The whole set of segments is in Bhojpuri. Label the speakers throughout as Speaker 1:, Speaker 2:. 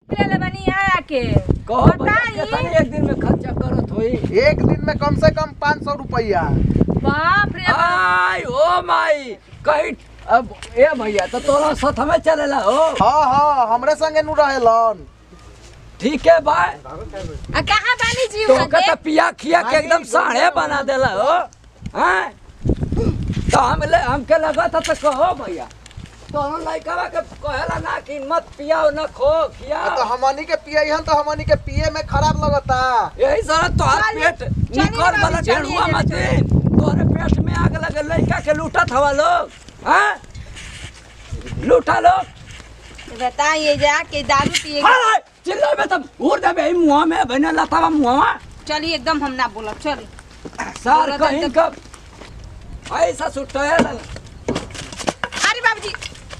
Speaker 1: ले ले बनी आया के
Speaker 2: कहो भैया
Speaker 1: बताई
Speaker 2: कितनी एक दिन में खर्चा करत होई
Speaker 3: एक दिन में कम से कम पाँच सौ रुपया
Speaker 1: बाप रे बाप
Speaker 2: आई ओ माई कहीं अब ए भैया तो तोरा साथ में चलेला हो
Speaker 3: हाँ हाँ हमरे संगे नु रहेलन
Speaker 2: ठीक है भाई
Speaker 1: आ कहां बानी जी
Speaker 2: तो
Speaker 1: वहाँ
Speaker 2: कहता
Speaker 1: के?
Speaker 2: पिया खिया के एकदम साढ़े बना देला हो हैं तो हम ले हमके लगा था तो कहो भैया तो हम लड़का के कहेला ना कि मत पियाओ ना खो खिया
Speaker 3: तो हमनी के पिए हन तो हमनी के पिए में खराब लगता
Speaker 2: यही सारा तोहर
Speaker 1: चलिए,
Speaker 2: पेट
Speaker 1: चलिए
Speaker 2: निकल
Speaker 1: बाबू,
Speaker 2: वाला
Speaker 1: चलिए,
Speaker 2: ढेरुआ
Speaker 1: चलिए,
Speaker 2: मत दे तोहरे पेट में आग लगे लड़का के लूटत हवा लोग हैं लूटा लोग
Speaker 1: बताइए जा के दारू पिए
Speaker 2: हाय चिल्ला में तब उड़ दे मुंह में बने लतावा मुंह में
Speaker 1: चलिए एकदम हम ना बोलब चली
Speaker 2: सार
Speaker 1: बोला
Speaker 2: कहीं
Speaker 1: तो-
Speaker 2: कब ऐसा सुटैल
Speaker 1: अरे बाबूजी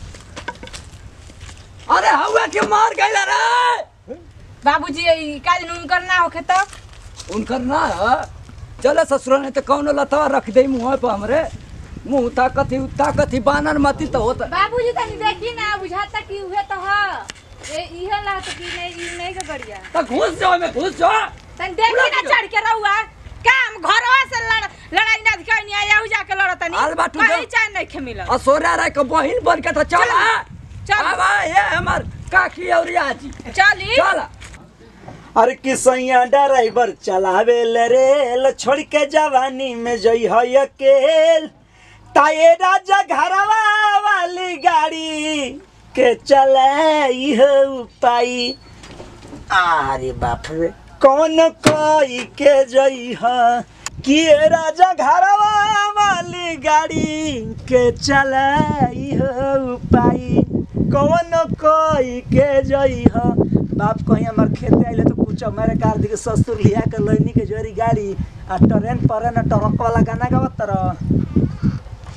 Speaker 2: अरे हवा के मार गइला रे
Speaker 1: बाबूजी ई का दिन उनकर ना होखे तो
Speaker 2: उनकर ना है चले ससुर ने तो कौनो लतावा रख दे मुंह पे हमरे मुंह ताकत ही ताकत ही बानर मती तो होता
Speaker 1: बाबूजी तनी देखी ना बुझाता कि उहे तो ह ए इहे ला तो कि नहीं ई नहीं के गरिया
Speaker 2: तो घुस जाओ में घुस जाओ
Speaker 1: तनी देखी ना चढ़ के रहुआ काम घरवा से लड़ लड़ाई ना दिखाई नहीं आया उ जाके लड़तनी
Speaker 2: आल बाटू
Speaker 1: कहीं
Speaker 2: दो।
Speaker 1: चाय नहीं खे मिलल
Speaker 2: असोरा रह के बहिन बन के तो चल
Speaker 1: चल। चल।
Speaker 2: अब ये हमर काकी और आजी
Speaker 1: चली
Speaker 2: चल
Speaker 4: अरे किसैया ड्राइवर चलावे ले रेल छोड़ के जवानी में जई है अकेल ताए राजा घरवा वाली गाड़ी के चलाई हो पाई अरे बाप रे कौन कोई के जई है कि राजा घरवा वाली गाड़ी के चलाई हो पाई कौन कोई के जई है बाप कहीं हमार खेते आइले तो कुछ हमारे कार दिखे ससुर लिया के लैनी के जोरी गाड़ी आ ट्रेन पर न ट्रक वाला गाना गावत तरह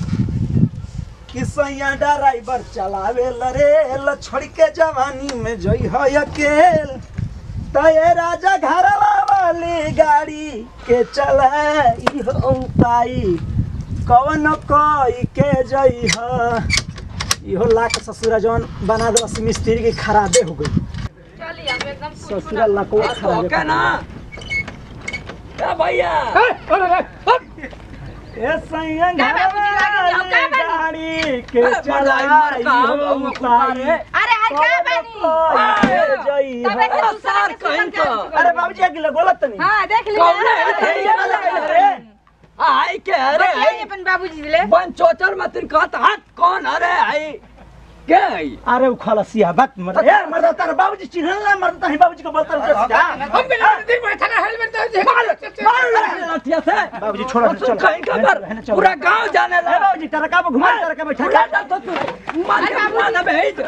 Speaker 4: किसैया ड्राइवर चलावे लरे छोड़ के जवानी में जई है अकेल तय राजा घरवा वाली गाड़ी के चलाई हो पाई कौन कोई के जई है इहो लाख ससुरा जौन बना दे मिस्त्री के खराबे हो गई
Speaker 1: चली हम एकदम
Speaker 4: ससुरा लकवा
Speaker 2: तो
Speaker 4: खराबे
Speaker 2: के ना ए भैया
Speaker 4: ए सैया
Speaker 1: क्या बाबूजी लागी? हम का बानी?
Speaker 4: गाड़ी के
Speaker 2: ए,
Speaker 4: चलाई
Speaker 2: मलाई मरका,
Speaker 4: हो
Speaker 2: हम
Speaker 4: पाई
Speaker 2: पुकारे।
Speaker 1: अरे हर का बानी
Speaker 4: जई
Speaker 1: तबे से
Speaker 2: अरे
Speaker 1: दूसरा
Speaker 2: सार
Speaker 1: के
Speaker 2: कहीं
Speaker 1: सुतल
Speaker 2: तो।
Speaker 1: के
Speaker 4: अरे बाबूजी अगले बोलत नहीं
Speaker 1: हां देख ली
Speaker 2: कौन है?
Speaker 4: अरे ये वाला है रे
Speaker 2: आई के अरे
Speaker 1: बताइए अपन बाबूजी ले
Speaker 2: बन चोचर में तिन कहत हाथ कौन अरे आई के आई
Speaker 4: अरे उ खलसिया बात मर ए मर तार बाबूजी चिन्हल ना मर ताही बाबूजी को बोलता रे सीधा
Speaker 2: हम बिना दिन बैठा ना हेलमेट दे मार मार लठिया से
Speaker 4: बाबूजी छोड़ो
Speaker 2: और
Speaker 4: चलो
Speaker 2: तुम कहीं का पर पूरा गांव जाने
Speaker 4: ए
Speaker 2: लगा
Speaker 4: बाबूजी तरका पे घुमा तरका बैठा
Speaker 2: उड़ा तो तू मार के मार भेज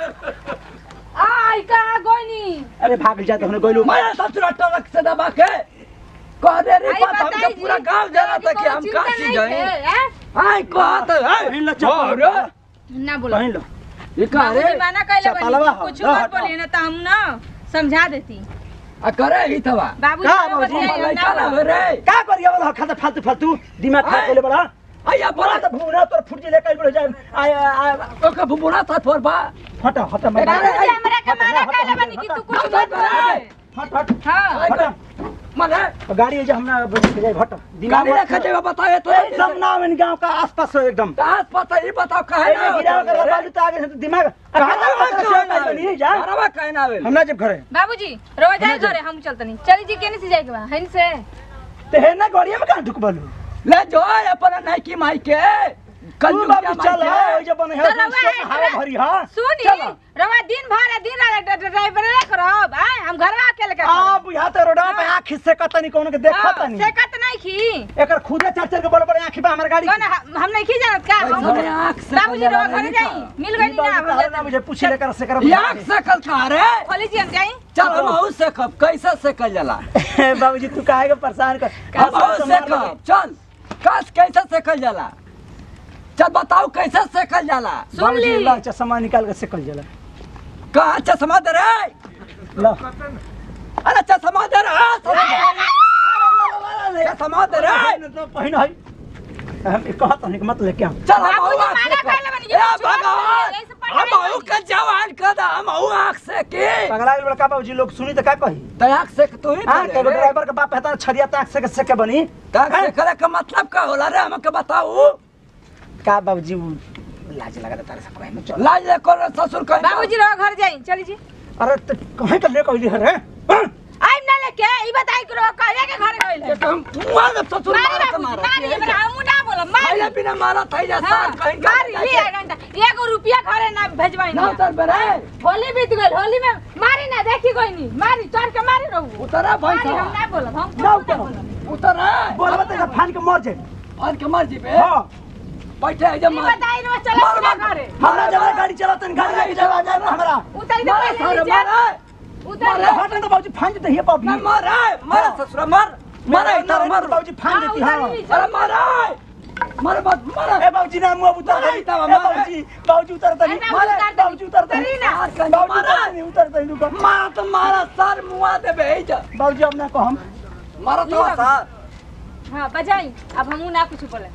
Speaker 1: आई का गोनी
Speaker 4: अरे भाग जा तो गोइलू
Speaker 2: मारा ससुरा टरक से दबा के कह दे रे
Speaker 1: आई
Speaker 2: बात हमके
Speaker 1: बताई
Speaker 2: पूरा
Speaker 1: जी,
Speaker 2: गांव जाना था कि
Speaker 1: कोनो
Speaker 2: हम
Speaker 1: चिंता
Speaker 2: काशी
Speaker 1: नहीं
Speaker 2: जाए
Speaker 1: है, हैं?
Speaker 2: आई कहत
Speaker 4: पहिन लो चप्पल।
Speaker 2: अरे
Speaker 1: ना बोलो
Speaker 4: पहिन लो
Speaker 2: ये कह रे
Speaker 1: बाबूजी मना कैले
Speaker 4: चपलवा
Speaker 1: बनी
Speaker 4: हो,
Speaker 1: कुछ
Speaker 4: लो
Speaker 1: मत
Speaker 4: हटाओ।
Speaker 1: बोलिए ना तो हम ना समझा देती
Speaker 2: आ करे ही तवा
Speaker 1: बाबूजी
Speaker 4: का
Speaker 1: को
Speaker 4: बाबूजी?
Speaker 1: बताइए,
Speaker 2: मलाई
Speaker 1: ना
Speaker 2: खाना
Speaker 1: बोलो।
Speaker 2: रे
Speaker 4: का करिए वाला खाता फालतू फालतू दिमाग खराब
Speaker 2: आय।
Speaker 4: करे बड़ा
Speaker 2: आया
Speaker 4: बोला
Speaker 2: बोला
Speaker 4: तो भूरा तोर फुट ले कई बड़ जाए आय आय
Speaker 2: ओके बुबुना था थोर बा
Speaker 4: हटा हटा मत
Speaker 1: बाबूजी हमरा के मना कैले बनी कि तू कुछ मत बोले
Speaker 4: हट हट
Speaker 1: हां
Speaker 4: हटा
Speaker 2: मने
Speaker 4: गाड़ी जे हमरा बच के जाए हट दिमाग
Speaker 2: गाड़ी
Speaker 4: मत
Speaker 2: रखे जेवा बतावे तो
Speaker 4: एकदम ना इन गांव का आसपास हो एकदम
Speaker 2: तास पता ही बताओ कहे ना
Speaker 4: गिरा कर बालू तो आगे से तो दिमाग नहीं जा
Speaker 2: घरवा कहे ना आवे
Speaker 4: हमरा जब घरे
Speaker 1: बाबूजी रोज जाए घरे हम चलतनी चली जी केने से जाए के बा हन से
Speaker 4: ते है ना गाड़िया में कहां ढुकबलू
Speaker 2: ले जो अपन नहीं की माई के कल
Speaker 4: तू बाबू चल हो जब बने है
Speaker 1: तो रवा
Speaker 4: उसके
Speaker 1: है,
Speaker 4: हवा भरी हां
Speaker 1: सुनी
Speaker 4: चल।
Speaker 1: रवा दिन भर दिन रात ड्राइवर रे करब आय हम घरवा अकेले के
Speaker 4: आ बुझा तो रोडवा पे आंख से कतनी कोनो के देखत नहीं
Speaker 1: से कत नहीं खी
Speaker 4: एकर खुदे चार चार के बड़ बड़ आंख बा हमर गाड़ी
Speaker 1: कौन हम हम नहीं खी जानत का हम
Speaker 2: हमरे आँख से
Speaker 1: बाबूजी रवा घरे जाई मिल गई ना हम
Speaker 4: ना
Speaker 1: जाते
Speaker 4: मुझे पूछी लेकर से कर
Speaker 2: याक से कल खा रे
Speaker 1: खोली जी हम जाई
Speaker 2: चल हम आऊ से कब कैसे से कल जाला
Speaker 4: बाबूजी तू काहे के परेशान कर
Speaker 2: हम आऊ से कब चल कस कैसे से कल जाला चल बताओ कैसे से कल जाला
Speaker 1: सुन
Speaker 4: बाबूजी
Speaker 1: ली
Speaker 4: ला चश्मा निकाल के सेकल जला
Speaker 2: कहाँ चश्मा दे रे
Speaker 4: ला
Speaker 2: अरे चश्मा दे रे चश्मा दे रे
Speaker 4: तो पहिन है हम कहत नहीं मत लेके आओ
Speaker 2: चल हम
Speaker 1: बाबूजी
Speaker 2: आऊ
Speaker 1: माना
Speaker 2: से
Speaker 1: कैले
Speaker 2: कब
Speaker 1: बनी
Speaker 2: ए भगवान हम अहू के जवान कर दा हम अहू आँख से के
Speaker 4: पगला गेल बड़का बाबूजी लोग सुनी तो का कही
Speaker 2: तो आँख से के तू ही
Speaker 4: हां
Speaker 2: करे
Speaker 4: के
Speaker 2: रे।
Speaker 4: ड्राइवर के बाप हेता छरिया ताक से के से के बनी
Speaker 2: तो आँख से करे का मतलब का होला रे हमके बताऊ
Speaker 4: का बाबूजी उ लाज लगा तारे से कहे में चल
Speaker 2: लाज ले कर ससुर कहीं
Speaker 1: बाबूजी रहो घर जाई चली जी
Speaker 4: अरे तो कहे के ले कहली रे हाँ?
Speaker 1: आई ना लेके ई बताई करो कहले के घर गइल
Speaker 2: के हम मुआ दे ससुर
Speaker 1: मारी
Speaker 2: मारा
Speaker 1: बाबूजी मारी
Speaker 2: मारा
Speaker 1: हमरा हम ना बोलम मारी
Speaker 2: खाइले बिना मारा थई जा
Speaker 1: हाँ,
Speaker 2: सार कहीं का
Speaker 1: मारी ही एक घंटा एगो रुपया घरे ना भेजवाई
Speaker 2: ना सर बरे
Speaker 1: होली बीत गइल होली में मारी ना देखी कोई नहीं मारी चढ़ के मारी रहू
Speaker 2: उतरा भाई
Speaker 1: मारी हम
Speaker 2: साहब
Speaker 1: ना बोलम हम
Speaker 4: ना
Speaker 1: कुछ ना
Speaker 4: उतरो।
Speaker 1: बोलम
Speaker 2: उतरा
Speaker 4: बोलबा तो फान के मर जाए
Speaker 2: फान के मर जी पे
Speaker 4: हां
Speaker 2: बैठे है जब
Speaker 1: ई
Speaker 2: मार
Speaker 1: बताई रो चला
Speaker 2: मार,
Speaker 1: ना
Speaker 2: मार।
Speaker 1: घरे
Speaker 4: हमरा जब गाड़ी चलाते न गाड़ी लेके चला जाए ना हमरा
Speaker 1: उतर दे
Speaker 2: मारा
Speaker 1: पहले
Speaker 2: सारे
Speaker 1: नीचे
Speaker 2: मारा
Speaker 1: उतर
Speaker 2: मारे,
Speaker 1: दे
Speaker 4: हटन तो बाबूजी फान देते ही पापी
Speaker 2: ना मारा मारा ससुर मार मारा इधर मार
Speaker 4: बाबूजी फान
Speaker 1: हाँ,
Speaker 4: देती
Speaker 1: उतर
Speaker 4: हां
Speaker 1: नीचे।
Speaker 2: अरे मारा मारे मत मारा
Speaker 4: ए बाबूजी ना मुंह उतर
Speaker 2: मारे,
Speaker 4: दे
Speaker 2: इतना
Speaker 4: ए
Speaker 2: मारे।
Speaker 4: बाबूजी बाबूजी उतर दे
Speaker 1: अरे बाबूजी उतर दे।
Speaker 4: बाबूजी उतर दे
Speaker 1: उतरी ना।
Speaker 4: बाबूजी उतर दे उतर दे रुको
Speaker 2: मारा तो मारा सर मुआ दे भेज
Speaker 4: बाबूजी अब ना कहम
Speaker 2: मारा तो
Speaker 1: ये
Speaker 2: सर
Speaker 1: हां बजाई अब हमू ना कुछ बोले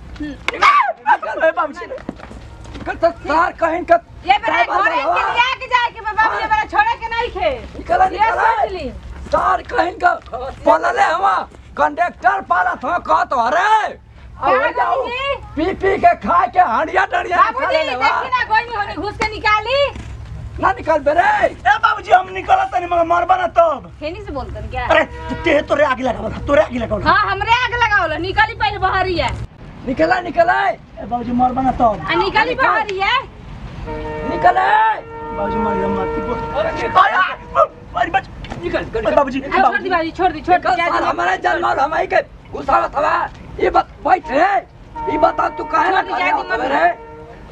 Speaker 4: ए बाबूजी
Speaker 2: कर तो सर कहीं का
Speaker 1: ये बड़ा घरे के लिया के जाए के बाबू ये बड़ा छोड़े के नहीं खे
Speaker 2: निकला
Speaker 1: ये
Speaker 2: निकला
Speaker 1: सोच ली
Speaker 2: सर कहीं का पलले हवा कंडक्टर पाला था कह तो अरे
Speaker 1: क्या
Speaker 2: अब जाओ
Speaker 1: करेंगे?
Speaker 2: पी पी के खा के हंडिया डंडिया खा
Speaker 1: बाबूजी
Speaker 2: ले
Speaker 1: देखी ना कोई नहीं होने घुस के निकाली
Speaker 2: ना निकाल बेरे
Speaker 4: ए बाबूजी हम निकलत नहीं मगर मरबा ना तब
Speaker 1: खेनी से बोलतन क्या
Speaker 4: अरे ते तोरे आगे लगा तोरे आगे लगा
Speaker 1: हाँ हमरे आग लगावल निकाली पहले बहरी है
Speaker 2: निकला निकला
Speaker 4: ए बाबूजी मरबा ना तब
Speaker 1: आ निकाली बहरी है
Speaker 2: निकले
Speaker 4: बाबूजी मर गया मत को
Speaker 2: अरे निकल
Speaker 4: अरे बच
Speaker 2: निकल
Speaker 4: ए
Speaker 2: निकल
Speaker 4: बाबूजी
Speaker 1: आ, छोड़ दी बाबूजी छोड़ दी छोड़ दी
Speaker 2: निकल
Speaker 1: जा
Speaker 2: सर
Speaker 1: दी।
Speaker 2: हमारे जन्म और हमारे के घुसावत हवा ये बात बैठ रे ये बता तू काहे ना
Speaker 1: छोड़ दी,
Speaker 2: खाने
Speaker 1: जा दी,
Speaker 2: होत
Speaker 1: मम्मी।
Speaker 2: रे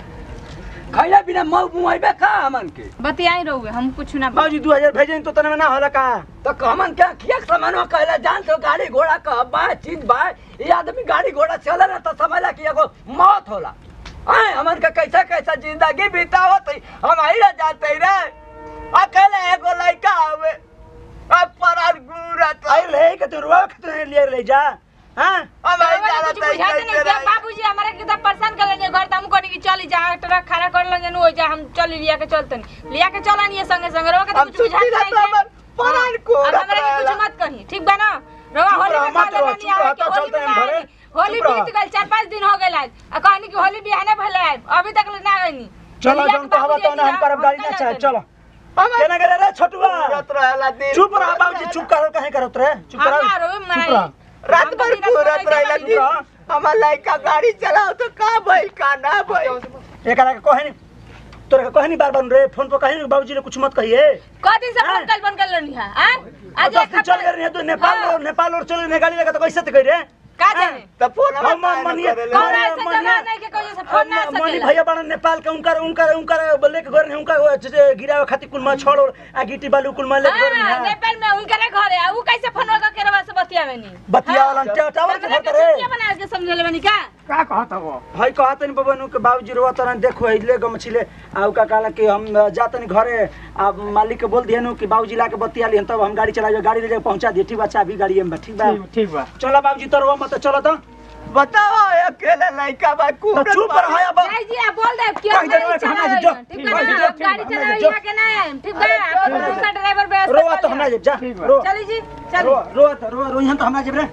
Speaker 2: खैला बिना मऊ मुआइबे का हमन के
Speaker 1: बतियाई रहुए हम कुछ ना
Speaker 4: बाबूजी 2000 भेजे तो तने में ना होला का
Speaker 2: तो हमन क्या खिया सामानवा कहला जान तो गाड़ी घोड़ा का बा चीज बा ये आदमी गाड़ी घोड़ा चले ना तो समझला कि एगो मौत होला आए हमन का कैसा कैसा जिंदगी बितावत है हम आई ना जानते रे अकेले एगो लड़का आवे अब परार गुरा तो
Speaker 4: आई ले के तो रुआ के तो ले ले जा हां
Speaker 2: हम आई
Speaker 1: बाबा
Speaker 2: जाना
Speaker 1: कुछ बुझाते नहीं क्या बाबूजी हमारे के तो परेशान कर लेंगे घर तम कोनी की चली जा ट्रक खड़ा कर लेंगे नो जा हम चली लिया के चलतन लिया के चला नहीं संगे संगे रोवा के तो
Speaker 2: हम
Speaker 1: कुछ बुझाते
Speaker 2: छुट्टी
Speaker 1: नहीं
Speaker 2: रहता
Speaker 1: क्या?
Speaker 2: हमर परार
Speaker 1: हाँ,
Speaker 2: गुरा
Speaker 1: अब हमरा के कुछ मत कही ठीक बा ना रोवा
Speaker 4: चुप
Speaker 1: होली
Speaker 4: रहो,
Speaker 1: में
Speaker 4: मत
Speaker 1: काले
Speaker 4: रहो,
Speaker 1: नहीं
Speaker 4: चुप
Speaker 1: आवे
Speaker 4: रहो,
Speaker 1: के
Speaker 4: तो
Speaker 1: होली
Speaker 4: चलते
Speaker 1: में
Speaker 4: हैं
Speaker 1: ना
Speaker 4: घरे।
Speaker 1: आवे। होली
Speaker 4: चुप रहो।
Speaker 1: बीत गल चार पाँच दिन हो गए आज आ कहनी कि होली बिहाने भले आए अभी तक ले ना आवेनी
Speaker 4: चलो जम तो हवा तो ना हम करब गाड़ी ना चाहे चलो केना करे रे छोटुआ
Speaker 2: पूरत रहेला दिन
Speaker 4: चुप रह बाबूजी चुप करो कहे करत रे चुप
Speaker 1: हम
Speaker 4: रह
Speaker 1: ना रोवे
Speaker 4: चुप
Speaker 1: मनाई
Speaker 4: रह
Speaker 2: रात भर पूरत रहेला दिन हमार लड़का गाड़ी चलाओ तो का भइल का ना भइल
Speaker 4: एकरा के कहे नहीं तोरे के कहे नहीं बार बार रे फोन पर कहे नहीं बाबूजी ने कुछ मत कहिए
Speaker 1: क दिन से
Speaker 4: हाँ।
Speaker 1: फोन कल बंद कर लेनी है हां आज
Speaker 4: दस
Speaker 1: एक
Speaker 4: दिन चल गए रे तू नेपाल
Speaker 1: हाँ।
Speaker 4: और नेपाल और चले ने गाड़ी लगा तो कैसे ते कह रे
Speaker 1: का जाने
Speaker 2: तो फोन
Speaker 4: हम मनिया
Speaker 1: कौन ऐसे जगह नहीं के कोई से फोन ना
Speaker 4: मनी
Speaker 1: सकेला
Speaker 4: भैया बड़ा नेपाल के उनकर उनकर उनकर बोले के घर ने उनका वो जे गिरावे खातिर कुल में छोड़ और आ गिट्टी बालू कुल में ले घर
Speaker 1: हाँ,
Speaker 4: में
Speaker 1: नेपाल में उनकरे घर है ऊ कैसे फोन लगा के रवा से बतियावे नी
Speaker 4: बतिया वाला टावर के
Speaker 1: हमरा
Speaker 4: घर
Speaker 1: के
Speaker 4: रे
Speaker 1: छुट्टियां बना के समझले बनी का
Speaker 4: का कहत हो भाई कहत नहीं बबनू के बाबूजी रोवा तरन देखो अहिले गम छिले आ का कहला कि हम जातनी घरे आ मालिक के बोल दियनु कि बाबूजी ला के बतिया लिहन तब हम गाड़ी चला गाड़ी ले जाके पहुंचा दिए ठीक बा चाबी गाड़ी में बा, ठीक बा
Speaker 3: ठीक बा
Speaker 4: चलो बाबूजी तरवा मत चलो तो
Speaker 2: बताओ अकेले लड़का बा
Speaker 4: तो
Speaker 2: कुबरत
Speaker 4: चुप रह या बा
Speaker 1: नहीं जी आप बोल दे कि
Speaker 4: कह
Speaker 1: हम
Speaker 4: दे,
Speaker 1: गाड़ी
Speaker 4: कह दे,
Speaker 1: चलावे
Speaker 4: जो,
Speaker 1: ठीक
Speaker 4: ठीक
Speaker 1: है
Speaker 4: बा,
Speaker 1: ना
Speaker 4: जो,
Speaker 1: आप गाड़ी
Speaker 4: ठीक बा,
Speaker 1: चलावे
Speaker 4: जो।
Speaker 1: यहाँ के ना है ठीक है आप दूसरा ड्राइवर व्यवस्था
Speaker 4: रोवा
Speaker 1: कर
Speaker 4: तो
Speaker 1: लिया।
Speaker 4: हमरा जा
Speaker 3: ठीक बा।
Speaker 4: रो
Speaker 1: चली जी
Speaker 4: रो
Speaker 1: चली
Speaker 4: रो तो रो रो यहाँ तो हमरा जेब रे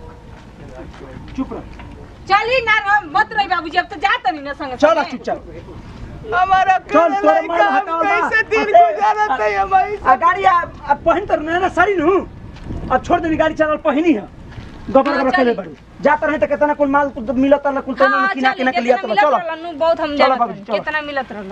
Speaker 4: चुप रह
Speaker 1: चली ना रो मत रही बाबूजी अब तो जात नहीं ना संग
Speaker 4: चल चुपचाप
Speaker 2: हमारा
Speaker 4: चल,
Speaker 2: अकेले
Speaker 4: तोरा
Speaker 2: लड़का
Speaker 4: मार
Speaker 2: हम
Speaker 4: हटाओ ना।
Speaker 2: कैसे दिन
Speaker 4: अरे,
Speaker 2: गुजारत है हमारी
Speaker 4: आ गाड़ी आ आ पहिन तर ना साड़ी नु अब छोड़ देनी गाड़ी चलल पहिनी है गोबर
Speaker 1: हाँ,
Speaker 4: गोबर
Speaker 1: चली।
Speaker 4: खेले बड़ी जात रहे तो कितना कुल माल कुल मिलत ना कुल तो
Speaker 1: हाँ
Speaker 4: किना
Speaker 1: चली
Speaker 4: किना के
Speaker 1: कितना
Speaker 4: लिया तो
Speaker 1: मिलत
Speaker 4: चलो
Speaker 1: रहलन, नु बहुत हम
Speaker 4: चलो
Speaker 1: जानत
Speaker 4: बाबूजी,
Speaker 1: रहन,
Speaker 4: चलो।
Speaker 1: कितना मिलत रहलन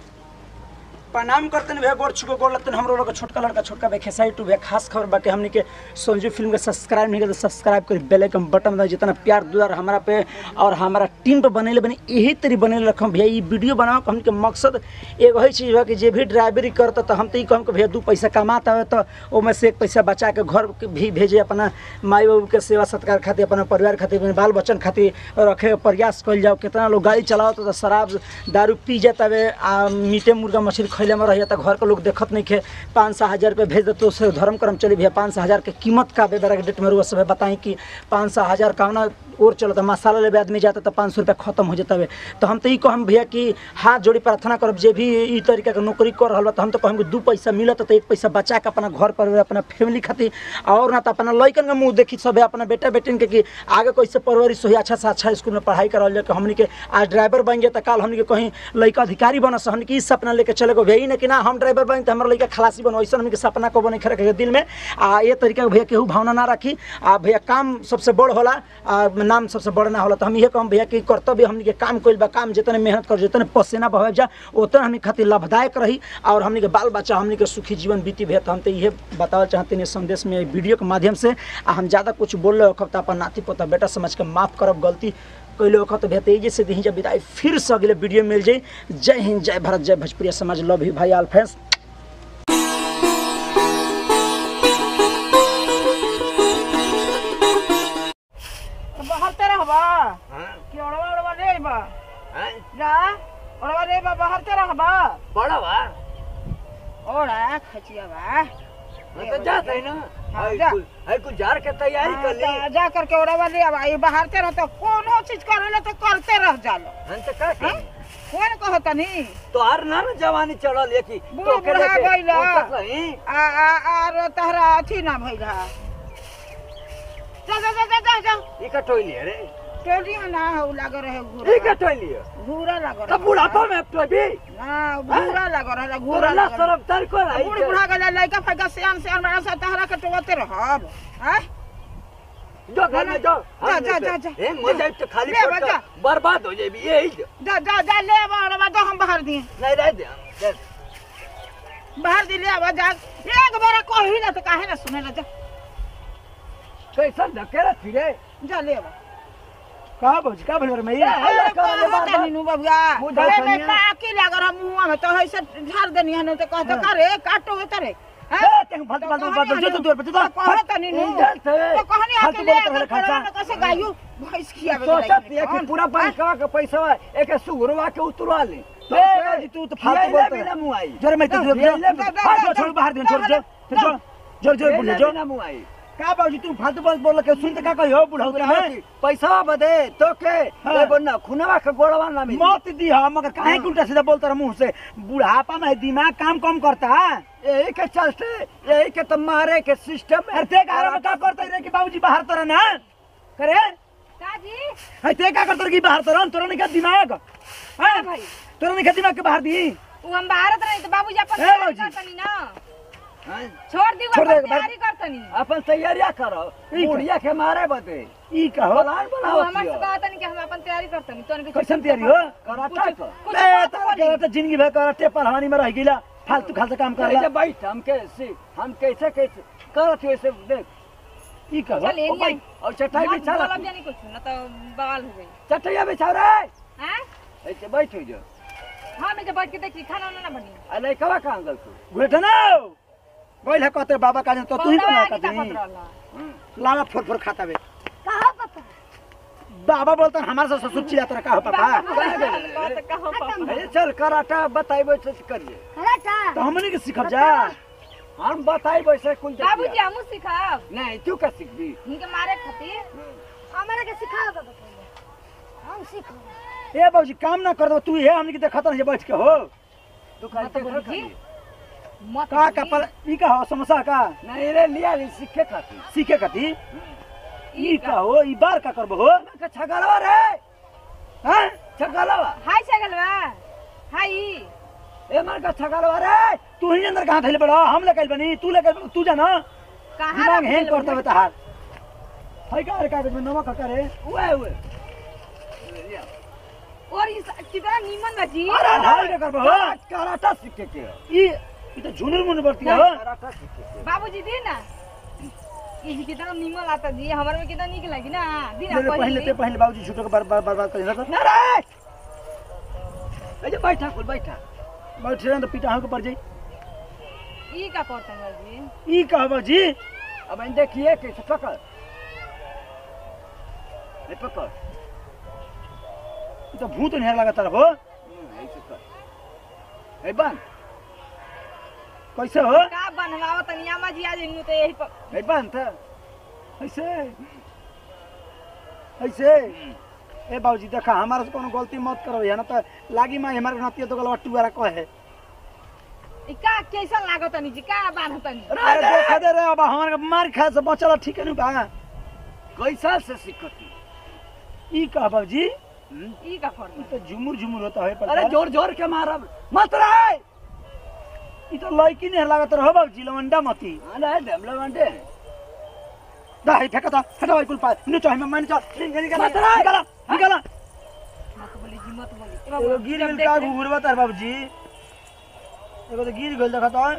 Speaker 4: प्रणाम करते भैया गोड़ छुको गोड़ लगते हमरो लोग छोटका लड़का छोटका भाई खेसाई टू भैया खास खबर बाकी हमने के संजू फिल्म के सब्सक्राइब नहीं करते सब्सक्राइब करी बेल आइकन बटन दबाओ जितना प्यार दुलार हमारा पे और हमारा टीम पे बनेले बने यही तरी बनेले रखम भैया ये वीडियो बनाओ हमने के मकसद एगो है चीज बा कि जे भी ड्राइवरी करता तो हम तो ये कहम कि भैया दू पैसा कमाता है तो ओमे से एक पैसा बचा के घर के भी भेजे अपना माई बाबू के सेवा सत्कार खातिर अपना परिवार खातिर अपने बाल बच्चन खातिर रखे के प्रयास कल जाओ कितना लोग गाड़ी चलाओ तो शराब दारू पी जाता है आ मीटे मुर्गा मछली थैले में रहिए तो घर के लोग देखत नहीं खे पाँच सौ हज़ार रुपये भेज देते उससे धर्म कर्म चली भैया पाँच सौ हज़ार के कीमत का बेबरा के डेट में रुआ सब बताई कि पाँच सौ हज़ार का ना और चलो तो मसाला लेवे आदमी जाता तो पाँच सौ रुपया खत्म हो जाता है तो हम तो ई कहम भैया कि हाथ जोड़ी प्रार्थना करब जे भी ई तरीका के नौकरी कर रहा बा तो हम तो कहम कि दू पैसा मिलत तो एक पैसा बचा के अपना घर पर अपना फैमिली खातिर और ना तो अपना लइकन के मुंह देखी सब अपना बेटा बेटिन के कि आगे कैसे परवरिश होई अच्छा से अच्छा स्कूल में पढ़ाई करल जाए कि हमनी के आज ड्राइवर बन गए तो कल हमनी के कहीं लइका अधिकारी बन से हमनी के ई सपना लेके चले गो भैया ना कि ना हम ड्राइवर बन तो हमारा लइका खलासी बनो ऐसा हमनी के सपना को बने रखे दिल में आ ये तरीका के भैया केहू भावना ना रखी आ भैया काम सबसे बड़ होला आ नाम सबसे बड़ ना होला तो हम ये कहम भैया कि कर्तव्य हमनी के काम कइल बा काम जितने मेहनत कर जितने पसीना बहे जा उतने हमनी खातिर लाभदायक रही और हमनी के बाल बच्चा हमनी के सुखी जीवन बीती भैया तो हम तो ये बतावल चाहते हैं संदेश में वीडियो के माध्यम से आ हम ज़्यादा कुछ बोल रहे हो तो अपन नाती पोता बेटा समझ के माफ़ करब गलती कैले वक्त भैया तेजी से दी जब विदाई फिर से अगले वीडियो में मिल जाई जय हिंद जय भारत जय भोजपुरिया समाज लव यू भाई आल फ्रेंड्स
Speaker 5: बाहर तेरा हवा कि ओड़वा ओड़वा रे बा जा ओड़वा रे बा बाहर तेरा हवा
Speaker 2: बड़ा बा
Speaker 5: ओड़ा खचिया बा
Speaker 2: मैं तो जात है ना
Speaker 5: हाँ,
Speaker 2: है
Speaker 5: जा।
Speaker 2: कुल है कुल जार के तैयारी कर ली
Speaker 5: हाँ, जा करके ओड़वा ले अब ये बाहर तेरा तो कोनो चीज करेला तो करते रह जालो
Speaker 2: हम तो का
Speaker 5: हैं?
Speaker 2: करी?
Speaker 5: कौन कहता नी
Speaker 2: तो हर ना ना जवानी चढ़ल है कि
Speaker 5: बूढ़
Speaker 2: के
Speaker 5: बुढ़ा
Speaker 2: लेके
Speaker 5: गइला।
Speaker 2: उतर रही।
Speaker 5: आ आ आ तहरा अथी ना भइल हा जा जा जा जा जा जा
Speaker 2: ई का टोइली है रे
Speaker 5: टोली ना हो लाग रहे
Speaker 2: ई
Speaker 5: घूरा
Speaker 2: का टोइली है
Speaker 5: घूरा लाग
Speaker 2: तो
Speaker 5: रहे
Speaker 2: बुढ़ापा में तो भी
Speaker 5: ना घूरा लाग रहे घूरा
Speaker 2: घोरला
Speaker 5: लाग रहे
Speaker 2: सरब तर को रही
Speaker 5: बूढ़ बुढ़ा गला लइका फइका सियान सियान बड़ा सा तहरा के टोवते रहब हैं
Speaker 2: जो घर में जाओ
Speaker 5: जा, जा, जा, जा।
Speaker 2: ए मजा तो खाली
Speaker 5: ले,
Speaker 2: पड़
Speaker 5: जा।
Speaker 2: बर्बाद हो जाएगी यही जो
Speaker 5: जा जा जा ले अब दो हम बाहर दिए
Speaker 2: नहीं रह दे दे।
Speaker 5: बाहर दी ले अब जा एक बार कही ना तो काहे ना सुने ला जा
Speaker 2: कैसा धकेला फिरे
Speaker 5: जा ले अब
Speaker 4: का भौजी का भइल रे मैं
Speaker 2: हल्ला कर ले बार बार।
Speaker 5: नीनू बबुआ
Speaker 2: मुँह
Speaker 5: अरे
Speaker 2: ढक
Speaker 5: मैं
Speaker 2: लिया।
Speaker 5: काकी लग रहा मुंह में तो ऐसे झाड़ देनी है तो कहता का रे काटो वे तरे हैं?
Speaker 4: ए, तें फालतू फालतू बात जो तू दूर पे जा
Speaker 5: तो कहत नीनू
Speaker 2: इंजन से।
Speaker 5: तो कहनी
Speaker 4: फालतू
Speaker 5: आके ले
Speaker 4: बोलत रहले
Speaker 5: आकर
Speaker 4: खर्चा।
Speaker 5: करवा कैसे गायू भैंस खियावे
Speaker 2: सोचत है कि पूरा बैंकवा के पैसा एक सुगरवा के उतरवा ले
Speaker 4: ए, भौजी, तू तो फालतू बोलत रहे।
Speaker 2: ना मुआई
Speaker 4: जोरे मैं तो
Speaker 2: ले, ले, ले,
Speaker 4: छोड़ छोड़ बाहर दे छोड़ छोड़ छोड़ जोर जोर बोल जो
Speaker 2: ना मुआई
Speaker 4: का बाबूजी तू फालतू बात बोल के सुन त का कहियो बुढ़ऊ में
Speaker 2: पैसा बदे तो के
Speaker 4: हाँ।
Speaker 2: एगो ना खुनवा के गोड़वा ना मिली
Speaker 4: मत दी हम मगर काहे के उल्टा सीधा बोलता रहा मुंह से बुढ़ापा में दिमाग काम कम करता
Speaker 2: यही के चलते यही के तो मारे के सिस्टम
Speaker 4: अरे ते घर में का करते रे कि बाबूजी बाहर तरह ना करे
Speaker 1: काजी
Speaker 4: अरे ते का करते रे कि बाहर तरह तोरा नहीं का दिमाग हां
Speaker 1: भाई
Speaker 4: तोरा नहीं का दिमाग के बाहर दी
Speaker 1: उ हम भारत रही तो बाबूजी अपन
Speaker 4: ए,
Speaker 1: तैयारी
Speaker 4: बाबूजी।
Speaker 1: करतनी ना
Speaker 2: हाँ?
Speaker 1: छोड़ दी
Speaker 4: छोड़ दे,
Speaker 1: अपन तैयारी करतनी
Speaker 2: अपन तैयारिया करो
Speaker 4: ठीक है।
Speaker 2: बुढ़िया के मारे बदे
Speaker 4: ई का हो
Speaker 2: प्लान
Speaker 1: उ
Speaker 2: बनाओ
Speaker 1: हमर से कहतनी कि हम अपन तैयारी करतनी तोन के
Speaker 4: कैसन तैयारी हो
Speaker 2: कराटा कर
Speaker 1: कुछ
Speaker 4: ए
Speaker 1: बात
Speaker 4: तारा
Speaker 1: बोली।
Speaker 4: के तो जिंदगी भर कराटे पढ़ानी में रह गइला फालतू खालतू काम
Speaker 2: कैसे
Speaker 4: करला
Speaker 2: बैठ हम कैसे हम कैसे कैसे करत वैसे देख
Speaker 4: ई का हो
Speaker 1: चल एनी आई
Speaker 2: और चटाई
Speaker 1: मत
Speaker 2: बिछा
Speaker 1: बोलब जानी कुछ न तो बवाल हो गई
Speaker 2: चटाइया बिछा रे
Speaker 1: हैं
Speaker 2: ऐसे बैठ जो
Speaker 1: हां मैं जब बैठ के देखी खाना ना बनी
Speaker 2: अरे कवा का अंगल तू
Speaker 4: गुलेटा ना गइल है कहते बाबा का तो तू ही
Speaker 1: कौन
Speaker 4: बना
Speaker 1: आगे
Speaker 4: का
Speaker 1: ताकत रहला
Speaker 4: लावा फोर फोर खाता बे
Speaker 1: कहां पापा
Speaker 4: बाबा बोलता हमारे से ससुर चिल्ला तेरा का हो पापा
Speaker 1: बात कहां पापा
Speaker 2: अरे चल कराटा बताई वैसे करिए
Speaker 4: तो हमने के सिखब जा
Speaker 2: हम बताई वैसे कुल
Speaker 1: बाबूजी
Speaker 2: जतिया।
Speaker 1: हमू सिखाब
Speaker 2: नहीं तू का सीखबी
Speaker 1: इनके मारे खातिर हमरा के सिखा दो हम सीख
Speaker 4: ए बाबूजी काम ना कर दो तू ये हमने के देखत रह बैठ के हो
Speaker 2: तू का
Speaker 1: मत बोली जी। मत
Speaker 4: का का
Speaker 1: बोली।
Speaker 4: पर ई का हो समोसा का
Speaker 2: नहीं रे लिया ली सीखे खाती
Speaker 4: सीखे कथी ई का हो ई बार का करबो हो
Speaker 2: का छगलवा रे
Speaker 4: हां
Speaker 2: छगलवा
Speaker 1: हाय छगलवा हाय
Speaker 2: ए मार का छगलवा रे
Speaker 4: तू ही अंदर कहां थैले बड़ा हम ले कइल बनी तू ले कइल तू जाना
Speaker 1: कहां
Speaker 4: दिमाग
Speaker 1: रख
Speaker 4: हैंग
Speaker 1: देले
Speaker 4: करता
Speaker 1: बड़ी?
Speaker 4: बता हाल हाय का रे का में नमक का करे
Speaker 2: उए उए
Speaker 1: और इस कितना नीमन बा जी
Speaker 2: अरे
Speaker 4: हाय का करबो हो
Speaker 2: कराटा सीखे के
Speaker 4: ई ई तो झुनुर मुन बरती हो
Speaker 2: कराटा सीखे के
Speaker 1: बाबूजी दी ना ये जी कितना नीमन आता जी हमारे में कितना निक लगी ना दी ना
Speaker 4: मेरे पहले
Speaker 1: पहले
Speaker 4: ते पहले बाबूजी छुटो के बार बार बार बार कर ना
Speaker 2: ना रे ए जे बैठा कुल बैठा
Speaker 4: बैठ रहे तो पिटा के पड़ जाई
Speaker 1: ई का करतन बा जी
Speaker 4: ई कहबो जी
Speaker 2: अब इन देखिए कैसे पकड़ ए पकड़
Speaker 4: ई तो भूत नहीं लगा तरफ हो
Speaker 2: हम्म, ऐसे कर ए बन
Speaker 4: कैसे हो
Speaker 1: का बनवाओ तनी अम्मा जी आज इन्नु तो यही पर
Speaker 4: नहीं बांध ऐसे ऐसे ए बाबूजी देखा हमारे से कोनो गलती मत करो है ना तो लागी माई हमारे नतिया तो गलवा टुआरा कहे
Speaker 1: ई का कैसन लागो तनी जी का बान्ह तनी
Speaker 4: अरे देखा दे रे अब हमारे मार खा से बचल ठीक है नु बा
Speaker 2: कैसा से सिकती
Speaker 4: ई का बाबूजी
Speaker 1: ई का फड़
Speaker 4: ई तो झुमुर झुमुर होता है
Speaker 2: अरे जोर जोर के मारब मत रे
Speaker 4: ई तो लड़की नहीं लागत रहो बाबूजी लवंडा मती
Speaker 2: अरे डेमले बंटे
Speaker 4: दा ही फेंका था हटाओ ई कुल पा नु चाहे मैं मान चल निकला
Speaker 2: मत रे।
Speaker 4: निकला निकला
Speaker 1: मत बोली जी मत बोली ए
Speaker 4: एगो
Speaker 1: बाबू,
Speaker 4: गिर
Speaker 1: जब
Speaker 4: गेल
Speaker 1: देख
Speaker 4: का
Speaker 1: ले-
Speaker 4: घुरवा तार बाबूजी एगो तो गिर गेल देखा तो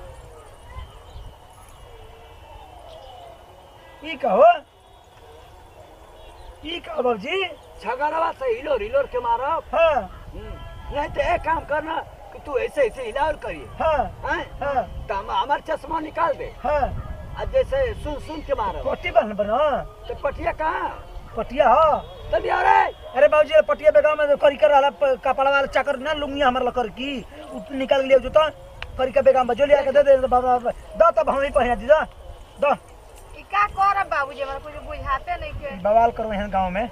Speaker 4: ई का हो ई का बाबूजी
Speaker 2: झगड़वा से हिलोर हिलोर के मारब
Speaker 4: हाँ
Speaker 2: नहीं तो एक काम करना कि तू ऐसे ऐसे हिलाओ करिए
Speaker 4: हाँ
Speaker 2: हैं?
Speaker 4: हाँ
Speaker 2: तो हम हमार चश्मा निकाल दे
Speaker 4: हाँ
Speaker 2: और जैसे सुन सुन के मारब
Speaker 4: पट्टी बांध बना
Speaker 2: तो पटिया कहाँ
Speaker 4: पटिया हाँ
Speaker 2: चलिए अरे
Speaker 4: अरे बाबूजी ये पटिया बेगाव में करी कर वाला प- कपड़ा वाला चाकर ना लुंगी हमार लकर की उ निकाल लिया जो तो करी के बेगाव में जो लिया के दे दे बाबा दो तब हम ही पहना दी दो दो
Speaker 1: ई का करब बाबूजी हमरा कुछ बुझाते नहीं के
Speaker 4: बवाल करो यहाँ गांव में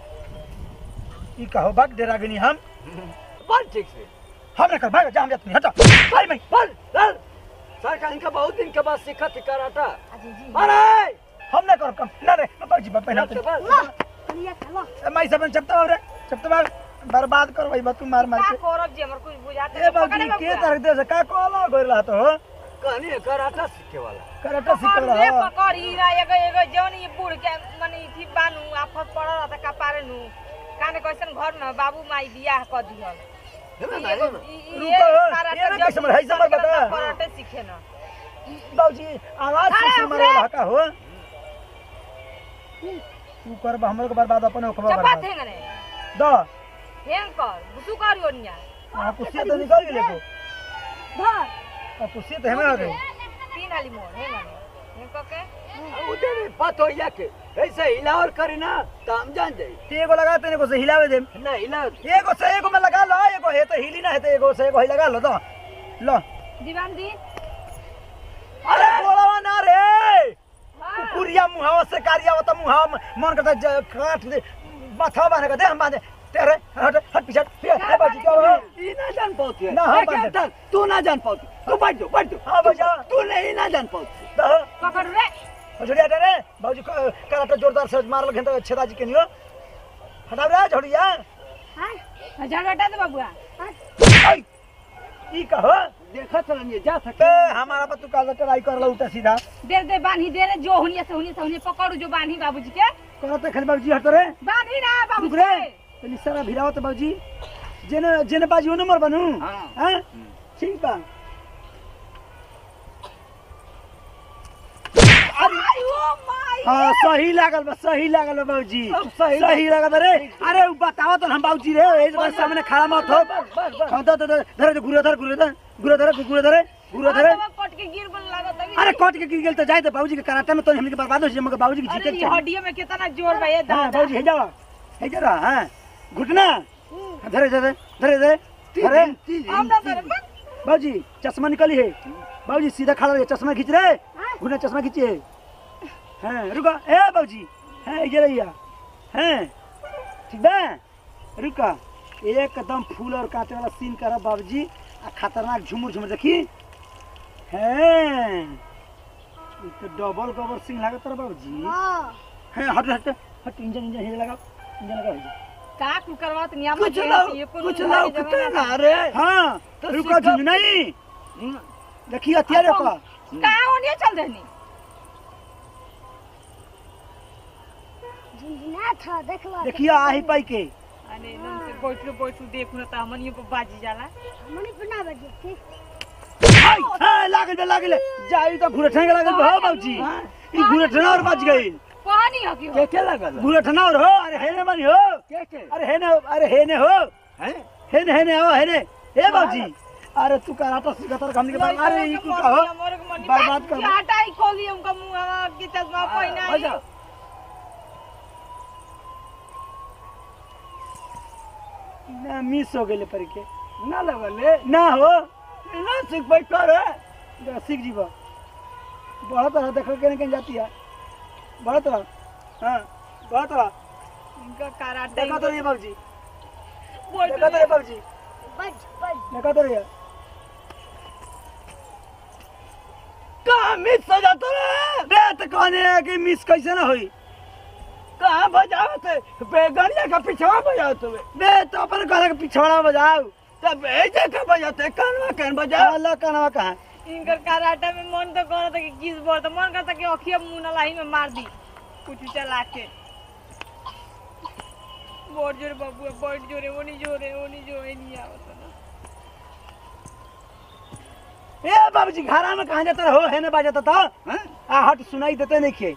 Speaker 4: ई कहो भाग डेरा गनी हम
Speaker 2: बोल ठीक से
Speaker 4: हम न कर भाग जा हम जात नहीं हटा भाई मैं
Speaker 2: बोल चल सरकार इनका बहुत दिन के बाद सिखत ही कराटा
Speaker 1: अजी जी
Speaker 2: अरे
Speaker 4: हम न कर कम ना रे बाबूजी बाप पहना
Speaker 2: बोल, बोल, बोल।
Speaker 1: लिया चलो
Speaker 4: मैं सब चपता रे चपता बर्बाद कर भाई तू मार मार
Speaker 1: का
Speaker 4: के
Speaker 1: करब जी हमरा कुछ बुझाते
Speaker 4: ए बाबूजी के तरह दे से का कोला गोर रहा तो
Speaker 2: कहानी है कराटा सीखे वाला
Speaker 4: कराटा सीख
Speaker 1: पकड़
Speaker 4: रहा
Speaker 1: पकड़ हीरा एगो एगो जौन ई बूढ़ के मने थी बानू आफत पड़ल रहा त कपारे नु काने कैसन घर न बाबू माई बियाह क दिहल
Speaker 2: है ना,
Speaker 1: एगो
Speaker 2: है ना?
Speaker 1: ई- ई-
Speaker 4: रुको,
Speaker 1: ये सारा
Speaker 4: ये ना
Speaker 1: जब
Speaker 4: कैसे मर- है, समझ बता।
Speaker 1: कराटे सीखे न
Speaker 4: बाबूजी आवाज
Speaker 1: अरे,
Speaker 4: से मारे वाला का हो तू कर बा हमरो के बर्बाद अपन हो खबर
Speaker 1: चपा
Speaker 4: बर्बाद
Speaker 1: थे गने
Speaker 4: दो
Speaker 1: हेंग कर बुसु करियो निया
Speaker 4: आ कुछ तो निकल गेले को
Speaker 1: धर
Speaker 4: आ कुछ तो हमें आ गई
Speaker 1: तीन हाली मोर हेंग गने हेंग क के
Speaker 2: उधर भी बात हो या के ऐसे हिलावर करी ना तो हम जान जाई
Speaker 4: ते एगो लगा तेने को से हिलावे दे
Speaker 2: ना हिला
Speaker 4: एगो से एगो में लगा लो एगो है तो हिली ना है तो एगो से एगो ही लगा लो दो लो
Speaker 1: दीवान दी
Speaker 4: अरे बोलावा ना रे
Speaker 1: हां
Speaker 4: कुकुरिया मुहावा से कारिया होता मुहावा में मन करता ज- काट दे माथा बांधे का दे हम बांधे तेरे हट हट पीछे ए बाजी क्या हो
Speaker 2: ई ना जान पाती है
Speaker 4: ना, हम
Speaker 2: ए, क्या
Speaker 4: बांधे।
Speaker 2: था? तू ना जान पाती तू बैठ जाओ बैठ जाओ
Speaker 4: हाँ, बजा।
Speaker 2: तू नहीं ना जान पाती
Speaker 4: दो
Speaker 1: पकड़ रे
Speaker 4: झोड़िया दे रे बाबूजी क- कराटा जोरदार से मार लगे तो छेदा जी के नियो हटाओ रे झोड़िया
Speaker 1: हां झाड़ हटा दे बाबूआ
Speaker 4: आई ई कहो
Speaker 2: देखा चलन ये जा
Speaker 4: बे
Speaker 2: सके
Speaker 4: हमारा पर तू काल ट्राई कर लो उल्टा सीधा
Speaker 1: दे दे बांधी दे रे जो हुनिया से हुनिया से हुनिया पकड़ू जो बांधी बाबूजी के
Speaker 4: करते खाली बाबूजी हट रे
Speaker 1: बांधी ना
Speaker 4: रुक
Speaker 1: बाबूजी
Speaker 4: रे तनी सारा भिरावत बाबूजी जेने जेने बाजी ओ नंबर बनू
Speaker 2: हाँ।
Speaker 4: हां ठीक बा
Speaker 1: ओ माय
Speaker 4: हाँ सही लागल बा सही लागल बा बाबूजी
Speaker 2: अब सही
Speaker 4: सही लागल रे अरे उ बताओ तो हम बाबूजी रे ए जगह सामने खड़ा मत हो
Speaker 2: बस बस
Speaker 4: हाँ, धर धर धर धर गुरे धर गुरे धर गुरे धर गुरे धर गुरे धर
Speaker 1: कट के गिर बन लागत अभी
Speaker 4: अरे कट के गिर गेल तो जाए तो बाबूजी के कराटे में तो हमनी के बर्बाद हो जाए मगर बाबूजी के
Speaker 1: अरे
Speaker 4: जीते
Speaker 1: ये
Speaker 4: चाहिए
Speaker 1: हड्डियों में कितना जोर बा ये
Speaker 4: हाँ
Speaker 1: दादा
Speaker 4: बाबूजी हे जाओ हे जरा हाँ घुटना धरे धरे धरे धरे धरे
Speaker 1: हम ना करे बस
Speaker 4: बाबूजी चश्मा निकली है बाबूजी सीधा खड़ा रहिए चश्मा खींच रहे घुटना चश्मा खींचिए हाँ रुका ए बाबूजी हाँ ये रहिया हाँ ठीक बा रुका एकदम फूल और कांटे वाला सीन करा बाबूजी आ खतरनाक झुमुर झुमुर देखी हैं ई तो डबल गोबर सिंह लागत रहा बाबूजी हैं हट हट हट इंजन इंजन हे लगाओ इंजन लगाओ इंजन।
Speaker 1: का कुल करवात नियम
Speaker 2: कुछ लो कुछ लो कुछ ना रे
Speaker 4: हाँ
Speaker 2: तो
Speaker 4: रुका
Speaker 2: सीखो।
Speaker 4: झुंझ नहीं देखिए हथियार का
Speaker 1: का ओनिए चल देनी
Speaker 6: झुंझुना था देखला
Speaker 4: देखिए आही पाई के
Speaker 1: अरे एकदम से बैठलो बैठलो देखू ना त हमनियो पर बाजी जाला
Speaker 6: मनी बना बजे ठीक
Speaker 4: हाय हाय लागल बे लागल जाई तो घुरे ठेंगे लागल बे, हो बाबूजी ई घुरे ठेना और बच गई
Speaker 1: पानी हो कि
Speaker 2: के के लगल
Speaker 4: घुरे ठेना और हो अरे हेने बनी हो
Speaker 2: के के
Speaker 4: अरे हेने अरे हेने हो
Speaker 2: हैं
Speaker 4: हेने हेने आओ हेने ए बाबूजी अरे तू कराटा सिखतर हमनी के बारे अरे ई कुल का हो बर्बाद कर
Speaker 1: हटा ही खोली हमका मुंह के चश्मा पहिना
Speaker 2: हो जा
Speaker 4: ना मिस हो गेले पर के
Speaker 2: ना लगल ले
Speaker 4: ना हो
Speaker 2: ना सीख बैठ कर
Speaker 4: जरा सीख जीवा बढ़त रहा देखो केने केने जाती है बढ़त रहा हाँ बढ़त रहा
Speaker 1: इनका कराटे
Speaker 4: देखो तो ये बाबूजी
Speaker 1: बोल
Speaker 4: देखो तो ये बाबूजी
Speaker 6: बज बज
Speaker 4: देखो तो ये
Speaker 2: कहाँ मिस हो जाता रे
Speaker 4: बे तो कहने है कि मिस कैसे ना होई
Speaker 2: कहाँ बजाओ थे बेगनिया का पिछवा बजाओ तुम्हें
Speaker 4: बे तो अपन कहने के पिछवाड़ा बजाओ
Speaker 2: तब ऐसे का बजाते कानवा कान बजाओ
Speaker 4: अल्लाह कनवा कहाँ
Speaker 1: इनकर कराटे में मन तो करता कि किस बोल तो मन करता कि अखिया मुंह नलाही में मार दी कुछ चला के बोर्ड जोरे बाबू बोर्ड जोरे वो नहीं जोरे वो नहीं जोरे नहीं आवत ना
Speaker 4: ए बाबूजी घरा में कहाँ जाता हो है ना बाजाता था हाँ? आ हट सुनाई देते नहीं खे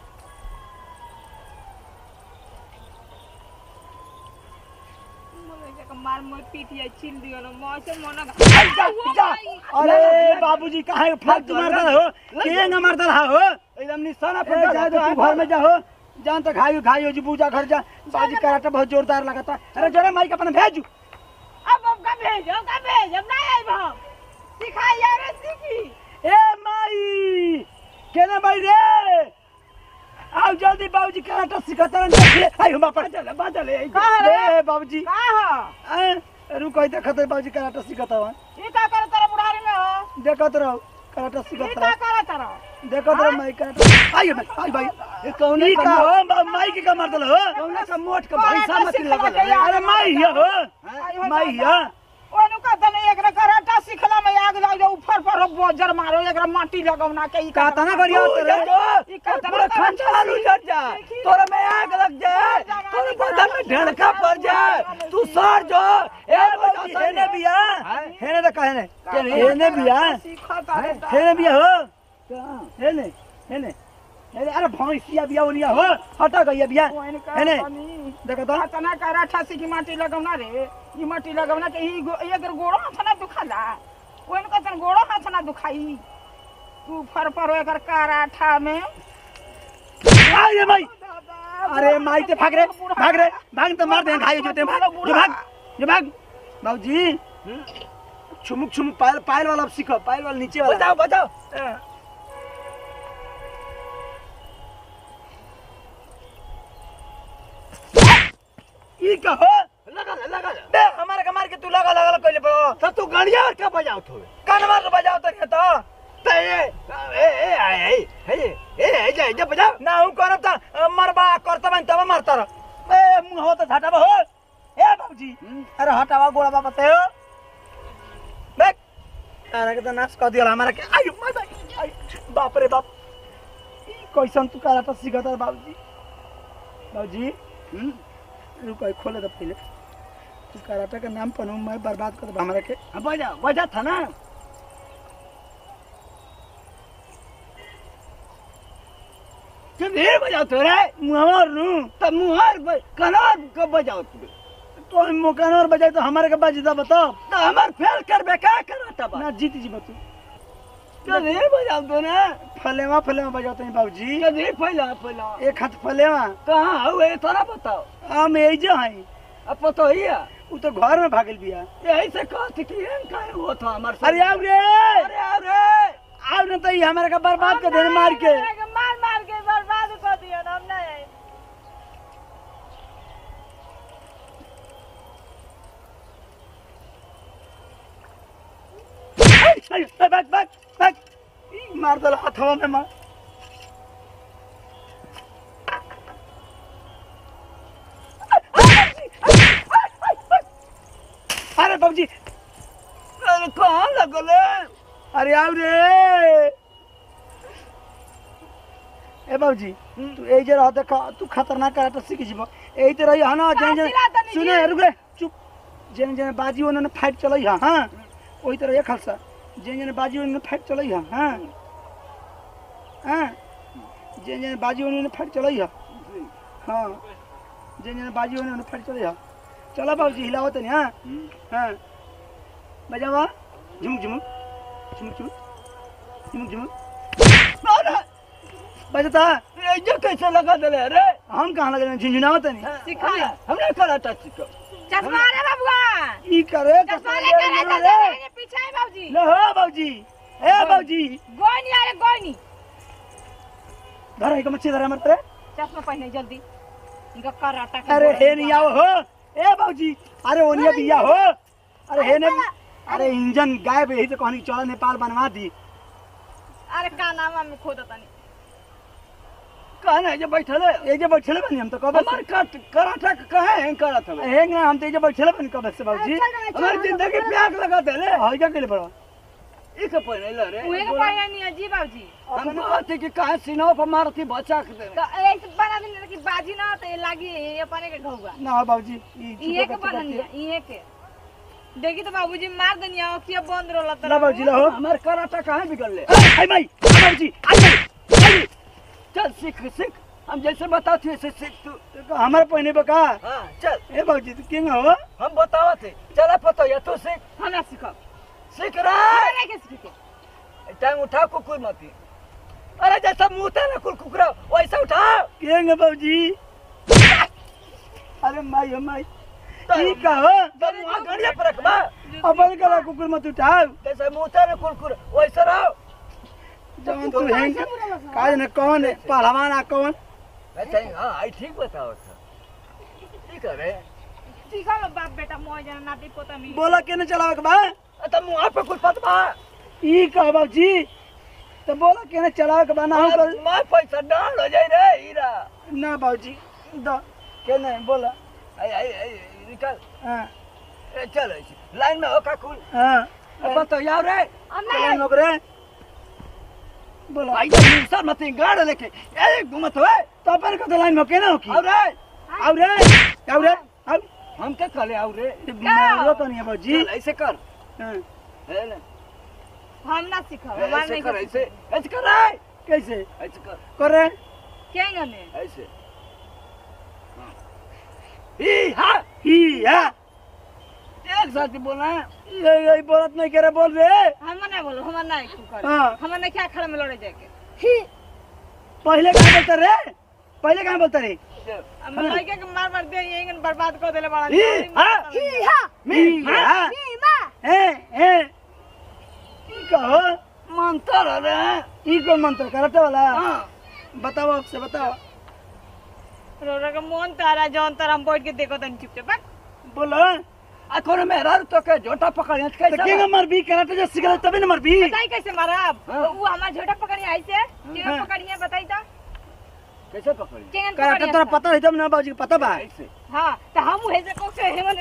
Speaker 1: मार मोर पीठ या छिल दियो ना मौसे मन
Speaker 4: जा, जा। अरे बाबूजी कहाँ फालतू मारता हो के न मारता रहा हो
Speaker 2: एकदम निशाना
Speaker 4: ए,
Speaker 2: पे
Speaker 4: जा तो तू घर में जाओ जान तो खाइयो खाइयो जी पूजा घर जा बाजी कराटा बहुत जोरदार लगाता अरे जरा माइक अपना भेजू
Speaker 1: अब अब का भेज अब का भेज अब नहीं आई हम सिखाई यार सीखी
Speaker 4: ए माई केना माई रे आओ जल्दी बाबूजी कराटा सिखाता रहे आई हम बापा चल बादल ए
Speaker 5: कहाँ रे?
Speaker 4: ए बाबूजी
Speaker 5: का हो
Speaker 4: ए, रुको इधर खतर बाबूजी कराटा सिखाता हूं
Speaker 5: ई का करे तेरा बुढ़ारी में हो
Speaker 4: देखत रहो कराटा
Speaker 5: ई
Speaker 4: सिखाता
Speaker 5: का
Speaker 4: रहो
Speaker 5: करे तेरा
Speaker 4: देखत रहो माई कराटा आई भाई आई भाई
Speaker 2: ये कौन
Speaker 4: ई का हो बा- माई के का मारतल हो
Speaker 2: कौन का मोट का
Speaker 5: कौन
Speaker 2: भैंसा
Speaker 5: का
Speaker 2: मत
Speaker 5: सिखला
Speaker 2: लगल
Speaker 5: के यार?
Speaker 4: अरे माई हिया हो
Speaker 5: आई हो
Speaker 4: माई
Speaker 5: दादा।
Speaker 4: हिया
Speaker 5: ओनु का तने एकरा कराटा सिखला में आग लग जाओ ऊपर पर हो बोजर मारो एकरा माटी लगौना के ई का
Speaker 4: का तना करियो
Speaker 2: तू
Speaker 4: तेरे
Speaker 2: जा
Speaker 5: ई का
Speaker 2: तो पूरा खानदान उजड़ जाए तोरा में आग लग जाए तोरे बदन में ढड़का पड़ जाए तू सर जो ए
Speaker 4: बाबूजी
Speaker 2: बजा
Speaker 4: हेने बिया
Speaker 2: हैं?
Speaker 4: हेने तो कहने
Speaker 2: केने?
Speaker 4: हेने बिया
Speaker 5: सिखता रे
Speaker 4: हेने बिया हो हेने हेने हेने अरे भैंसिया बिया ओनिया हो हटा गई बिया
Speaker 5: ओइन का
Speaker 4: हेने
Speaker 5: तनी
Speaker 4: देखो तो
Speaker 5: तना कराठा सिखी माटी लगौना रे ई माटी लगौना के ई गो- एकर गोड़ो हाथ ना दुखाला ओइन का तन गोड़ो हाथ ना दुखाई तू फर पर एकर कराठा में
Speaker 4: आ ये माई
Speaker 5: दादा,
Speaker 4: अरे माई ते भाग रे भाग रे भाग तो मार दे खाई जो ते भाग जो भाग जो भाग बाबूजी छुमुक छुमुक पायल पायल वाला अब सीखो पायल वाला नीचे वाला
Speaker 2: बताओ बताओ
Speaker 4: ई का हो
Speaker 2: लगा ले लगा ले
Speaker 4: बे हमारे का मार के तू लगा लगा कइले पड़ो
Speaker 2: तो तू गड़िया और क्या बजाओ तू
Speaker 4: कान मार के बजाओ तो ये तो
Speaker 2: ते ए ए ए ए ए ए ए जा जा बजाओ
Speaker 4: ना हूं करब त मरबा करता बन तब मारता रह ए मुंह हो तो झटाबा हो ए बाबूजी अरे हटावा गोड़ा बाबा ते हो देख अरे के तो नाश कर दिया हमारा के आयु मजा आई बाप रे बाप ई कैसन तू कराटा सिखता है बाबूजी बाबूजी हम्म रुको एक खोले तो पहले तू कराटा का नाम पर मैं बर्बाद कर दे हमारा के
Speaker 2: हाँ, बजा बजा था ना क्यों ढेर बजाओ तो रे
Speaker 4: मुहर नु
Speaker 2: तब मुहार ब- कनार कब बजाओ तू
Speaker 4: तो मुकान और बजाए तो हमारे के बाजी दा बताओ
Speaker 2: तो हमार फेल कर बे क्या कराता बा
Speaker 4: ना जीत जी बतू
Speaker 2: क्यों ढेर बजाओ तो ना
Speaker 4: फलेवा फलेवा बजाते हैं बाबूजी
Speaker 2: क्यों ढेर फैला फैला
Speaker 4: एक हाथ फलेवा
Speaker 2: कहाँ हुए थोड़ा बताओ
Speaker 4: हम यही जो हैं
Speaker 2: अब पतो ही है
Speaker 4: वो तो घर में भागल बिया
Speaker 2: यही से कहते कि एन काहे हुआ था हमारे साथ?
Speaker 4: अरे आओ रे
Speaker 2: अरे आओ रे
Speaker 4: आओ न तो ये हमारे का बर्बाद कर देने मार के
Speaker 1: मार मार के बर्बाद कर दिया ना हम नहीं आई
Speaker 4: भाग भाग भाग ई, मार दल हाथवा में मार अरे बाबूजी
Speaker 2: अरे कहाँ लगल है?
Speaker 4: अरे आओ रे ए बाबूजी तू ए जे रह देखा तू खतरनाक कराटा सीख जीबो ए ते रही है ना जन जन
Speaker 5: चिल्लाता नहीं
Speaker 4: सुने रुक रे चुप जन जन बाजी उन्होंने फाइट चलई है हां ओही तरह एक खालसा जन जन बाजी उन्होंने फाइट चलई है हां हां जन जन बाजी उन्होंने फाइट चलई है हां जन जन बाजी उन्होंने फाइट चलई है चलो बाबूजी हिलाओ तनी हां हां बजावा झुमुक झुमुक झुमुक झुमुक झुमुक झुमुक
Speaker 2: अरे
Speaker 4: बजता
Speaker 2: ये जो कैसे लगा दले अरे
Speaker 4: हम कहाँ लगे झुंझुनाओ तनी
Speaker 1: सिखाई
Speaker 2: हमने कराटा सीखो
Speaker 1: चश्मा रे बाबुआ
Speaker 4: ई करे
Speaker 1: चश्मा लेकर आए
Speaker 4: चश्मा
Speaker 1: चल
Speaker 4: ले
Speaker 1: रहे पीछे है बाबूजी
Speaker 4: ले हो बाबूजी ए बाबूजी
Speaker 1: गोई नहीं अरे गोई नहीं
Speaker 4: धर है मच्छी धर हमर पे
Speaker 1: चश्मा पहने जल्दी इनका कराटा के
Speaker 4: अरे
Speaker 1: गोड़ा
Speaker 4: हे नहीं आओ हो ए बाबूजी अरे ओनिया दिया हो अरे हे ने अरे इंजन गायब यही तो कहनी चल नेपाल बनवा दी
Speaker 1: अरे का नाम में खोद तनी
Speaker 2: कहना है जे बैठल है
Speaker 4: ए जे बैठले बनी हम तो कब
Speaker 2: हमार कट कराठा कहे हैं करत हमें
Speaker 4: हे ना हम तो ए जे बैठले बनी कब से बाबूजी
Speaker 2: हमारी जिंदगी प्याग लगा दे रे
Speaker 4: हई का केले बड़ा
Speaker 2: ई के पहले ले रे
Speaker 1: उहे के पहने नहीं अजी बाबूजी
Speaker 2: हम कहते कि काहे सीना पर मारती बचा के दे
Speaker 1: तो ऐसे बना दिन कि बाजी ना तो ये लागी ये अपने के घौगा
Speaker 4: ना बाबूजी ई
Speaker 1: इहे के बननिया इहे के देखी तो बाबूजी मार दनिया अखिया बंद रोला
Speaker 4: ला बाबूजी ला हो
Speaker 2: हमार कराठा कहाँ बिगड़ ले
Speaker 4: आई माई बाबूजी आई माई
Speaker 2: चल सीख सीख हम जैसे बताते वैसे सीख तू
Speaker 4: हमारे पहने बका
Speaker 2: हाँ चल
Speaker 4: ए बाबूजी तू किंग हो
Speaker 2: हम बतावत है चला पतो या तू सीख
Speaker 1: हमरा सिखा
Speaker 2: सीख रहा
Speaker 1: हमरा के सीखे
Speaker 2: टाइम उठा कुकुर मती अरे जैसा मुंह था ना कुल कुकुरा वैसा उठा
Speaker 4: किंग बाबूजी अरे माई हो माई ई का हो
Speaker 2: तो मुंह गड़िया पर रखबा
Speaker 4: अपन कला कुकुर मत उठाओ
Speaker 2: जैसे मुंह था ना कुकुर वैसा रहो
Speaker 4: जवन तू हैंग काज न कौन है पहलवान आ कौन
Speaker 2: अच्छा हाँ आई ठीक बताओ था ठीक है रे
Speaker 1: सीखा लो बाप बेटा मोय जना नाती पोता मी
Speaker 4: बोला केने चलावे के बा
Speaker 2: तो मुंह पे कुछ पतवा
Speaker 4: ई का बाबूजी तो बोला केने चलावे के बा ना हम कर
Speaker 2: मैं पैसा डाल हो जाए रे हीरा
Speaker 4: ना बाबूजी द केने बोला
Speaker 2: आई आई आई निकल
Speaker 4: हां
Speaker 2: ए, चल ऐसे लाइन में हो का कुल
Speaker 4: हां
Speaker 2: अब तो यार रे
Speaker 4: चलान लोग रे बोला
Speaker 2: भाई तो मिक्सर मत गाड़ लेके ए घुमत हुए
Speaker 4: तो अपन का लाइन में केने हो की
Speaker 2: और रे
Speaker 4: आउ रे आउ रे आउ
Speaker 2: हम क्या करे और रे
Speaker 4: मारो तो नहीं है बाबूजी
Speaker 2: चल ऐसे कर
Speaker 4: हाँ,
Speaker 2: है ना
Speaker 1: हम ना सीखा हमार
Speaker 2: ऐसे
Speaker 1: नहीं
Speaker 2: कर
Speaker 1: कर
Speaker 2: ऐसे ऐसे कर रे
Speaker 4: कैसे
Speaker 2: ऐसे कर
Speaker 4: करे
Speaker 1: क्या गने
Speaker 2: ऐसे हाँ। ई हाँ
Speaker 4: ही है
Speaker 2: एक साथ ही बोलना है
Speaker 4: ये ये बोलत नहीं करे बोल रे
Speaker 1: हम ना बोलो हम ना एक कर
Speaker 4: हाँ
Speaker 1: हम ना क्या खड़ा में लड़े जाके
Speaker 4: पहले कहाँ बोलता रे पहले कहाँ बोलता रे
Speaker 1: हम लड़के के मार मार दे यही बर्बाद कर देले बड़ा
Speaker 2: ई हाँ
Speaker 4: मी हाँ ए ए ई कहो
Speaker 2: मंत्र रे
Speaker 4: ई कौन मंत्र करते वाला
Speaker 2: हाँ
Speaker 4: बताओ आपसे बताओ
Speaker 1: रोरा का मन तारा जौन तारा हम बैठ के देखो तनी चुपचाप बा।
Speaker 4: बोलो
Speaker 2: आ कोनो मेहरा तो के झोटा पकड़ के
Speaker 4: तो
Speaker 2: कैसे
Speaker 4: केंगा मर भी कराटे जो सिखले तभी न मर भी
Speaker 1: बताई कैसे मारब
Speaker 2: हाँ।
Speaker 1: वो हमार झोटा पकड़ी आई से केगा
Speaker 4: हाँ।
Speaker 1: पकड़ी है बताई तो
Speaker 2: कैसे पकड़ी
Speaker 1: केगन
Speaker 4: कराटे
Speaker 1: पकड़ी
Speaker 4: तोरा पता है तब ना बाबूजी को पता बा
Speaker 2: ऐसे
Speaker 1: हां तो हम हे से को से हेमन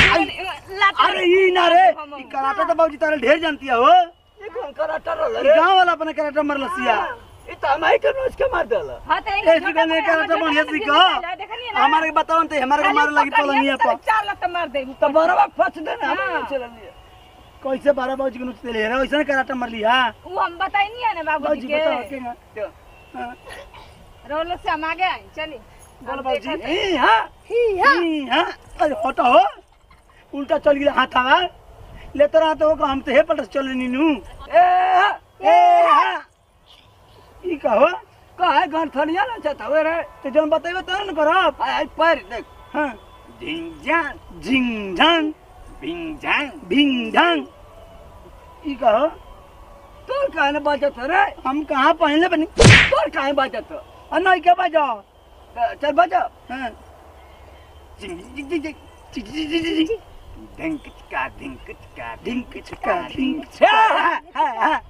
Speaker 1: लात
Speaker 4: अरे ई ना रे ई कराटे तो बाबूजी तारे ढेर जानती है हो
Speaker 2: ये कौन कराटा
Speaker 4: ई
Speaker 2: रे
Speaker 4: गांव वाला अपने कराटे मर लसिया
Speaker 2: ये तो हमारे के रोज के मार देला
Speaker 1: हां तो
Speaker 4: ए सिखा नहीं कराटे बढ़िया सीखो हमारे के बताओ तो हमारे के मारे लगी पलंगिया पर
Speaker 1: चार लात मार दे
Speaker 2: तो बरवा फंस देना हम
Speaker 1: हाँ।
Speaker 2: चल लिए
Speaker 4: कैसे बारह बाबूजी को नुचते ले रहा वैसे कराटे मर लिया
Speaker 1: वो हम बताई नहीं है ना
Speaker 4: बाबूजी
Speaker 1: बाबूजी के
Speaker 4: बताओ केंगा
Speaker 2: तो
Speaker 4: हाँ,
Speaker 1: रोलो से हम आगे आई चली
Speaker 4: बोलो बाबूजी
Speaker 2: ई हां
Speaker 4: ई, हाँ अरे हटो हो उल्टा चल गया हाथ आवा लेते रहा तो हम तो हे पलट चल नीनू
Speaker 2: ए हाँ।
Speaker 4: ए हाँ ई कहो
Speaker 2: काहे गंठनिया ना चाहता वे रे
Speaker 4: तो जौन बतेबे तो न करब
Speaker 2: आई आई पैर देख
Speaker 4: हाँ
Speaker 2: झिंग जान
Speaker 4: झिंग झांग
Speaker 2: बिंग जान
Speaker 4: भिंग झांग ई कहो
Speaker 2: तोर काहे न बजत रे
Speaker 4: हम कहाँ पहले बनी
Speaker 2: तोर काहे बजत
Speaker 4: और नहीं के बजा
Speaker 2: चल बजा
Speaker 4: हाँ
Speaker 2: झिंग झिंग झिंग झिंग ढिंक चिका ढिंक चिका ढिंक चिका ढिंक
Speaker 4: हाँ, हाँ, हाँ।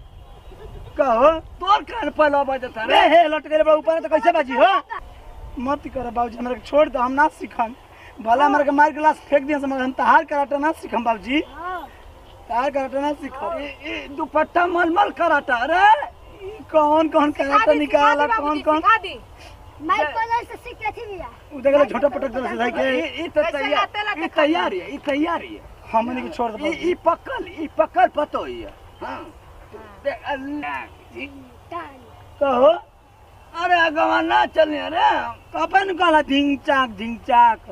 Speaker 4: कहो
Speaker 2: तोर काहे पहला बजत
Speaker 4: रे
Speaker 2: रे
Speaker 4: हे लट गए बा ऊपर तो कैसे बाजी हो मत कर बाबूजी हमरा के छोड़ दो हम ना सीखम भला हमरा के मार गिलास फेंक दिया मगर हम तहार कराटे ना सीखम बाबूजी तहार कराटे ना सीखम
Speaker 2: ई ई दुपट्टा मलमल कराता रे
Speaker 4: ई कौन कौन कराटे निकाला कौन कौन
Speaker 1: सिखा दी
Speaker 6: मैं कॉलेज से सीख के थी भैया
Speaker 4: उ देखले झोटा पटक दे सीधा के
Speaker 2: ई ई तो
Speaker 1: ऐसे
Speaker 2: तैयार
Speaker 1: लाते लाते
Speaker 2: ई तैयारी है ई तैयारी है
Speaker 4: हमने के छोड़ दो
Speaker 2: ई
Speaker 4: बाबूजी।
Speaker 2: ई पकल ई पकल पतो ही है हां देख अल्लाह की
Speaker 4: कहो
Speaker 2: अरे अगवा ना चलने रे
Speaker 4: कपन कहला ढिंग चाक ढिंग चाक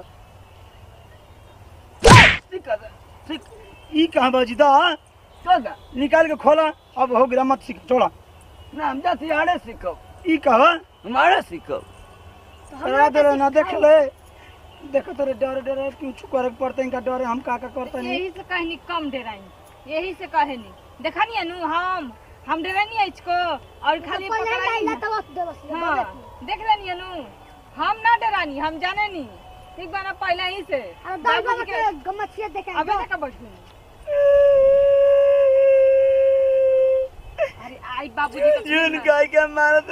Speaker 2: सीख सीख
Speaker 4: ई कहाँ बाबूजी दा
Speaker 2: चल जा
Speaker 4: निकाल के खोला अब हो गया मत सीख छोड़ा
Speaker 2: ना हम जाती आड़े सीखो
Speaker 4: ई कहो
Speaker 2: हमारे सीखो
Speaker 4: करा दे ना देख ले देखो तेरे डर डर क्यों छू करे पड़ते इनका डर है, हम का का करते नहीं
Speaker 1: यही से कहनी कम डेराई यही से कहनी देखनी नु हम हम डरे नहीं है इसको और खाली
Speaker 6: पहले
Speaker 1: पकड़ाई
Speaker 6: लाइला तो बस दे बस
Speaker 1: हाँ देख लेनी नु हम ना डरानी हम जाने नहीं ठीक बा ना पहले ही से
Speaker 6: अरे दाई बाबा
Speaker 1: बाबूजी
Speaker 6: के गमछिया देखे
Speaker 1: अबे तक बैठू अरे आई बाबूजी के
Speaker 4: जून काय के मारत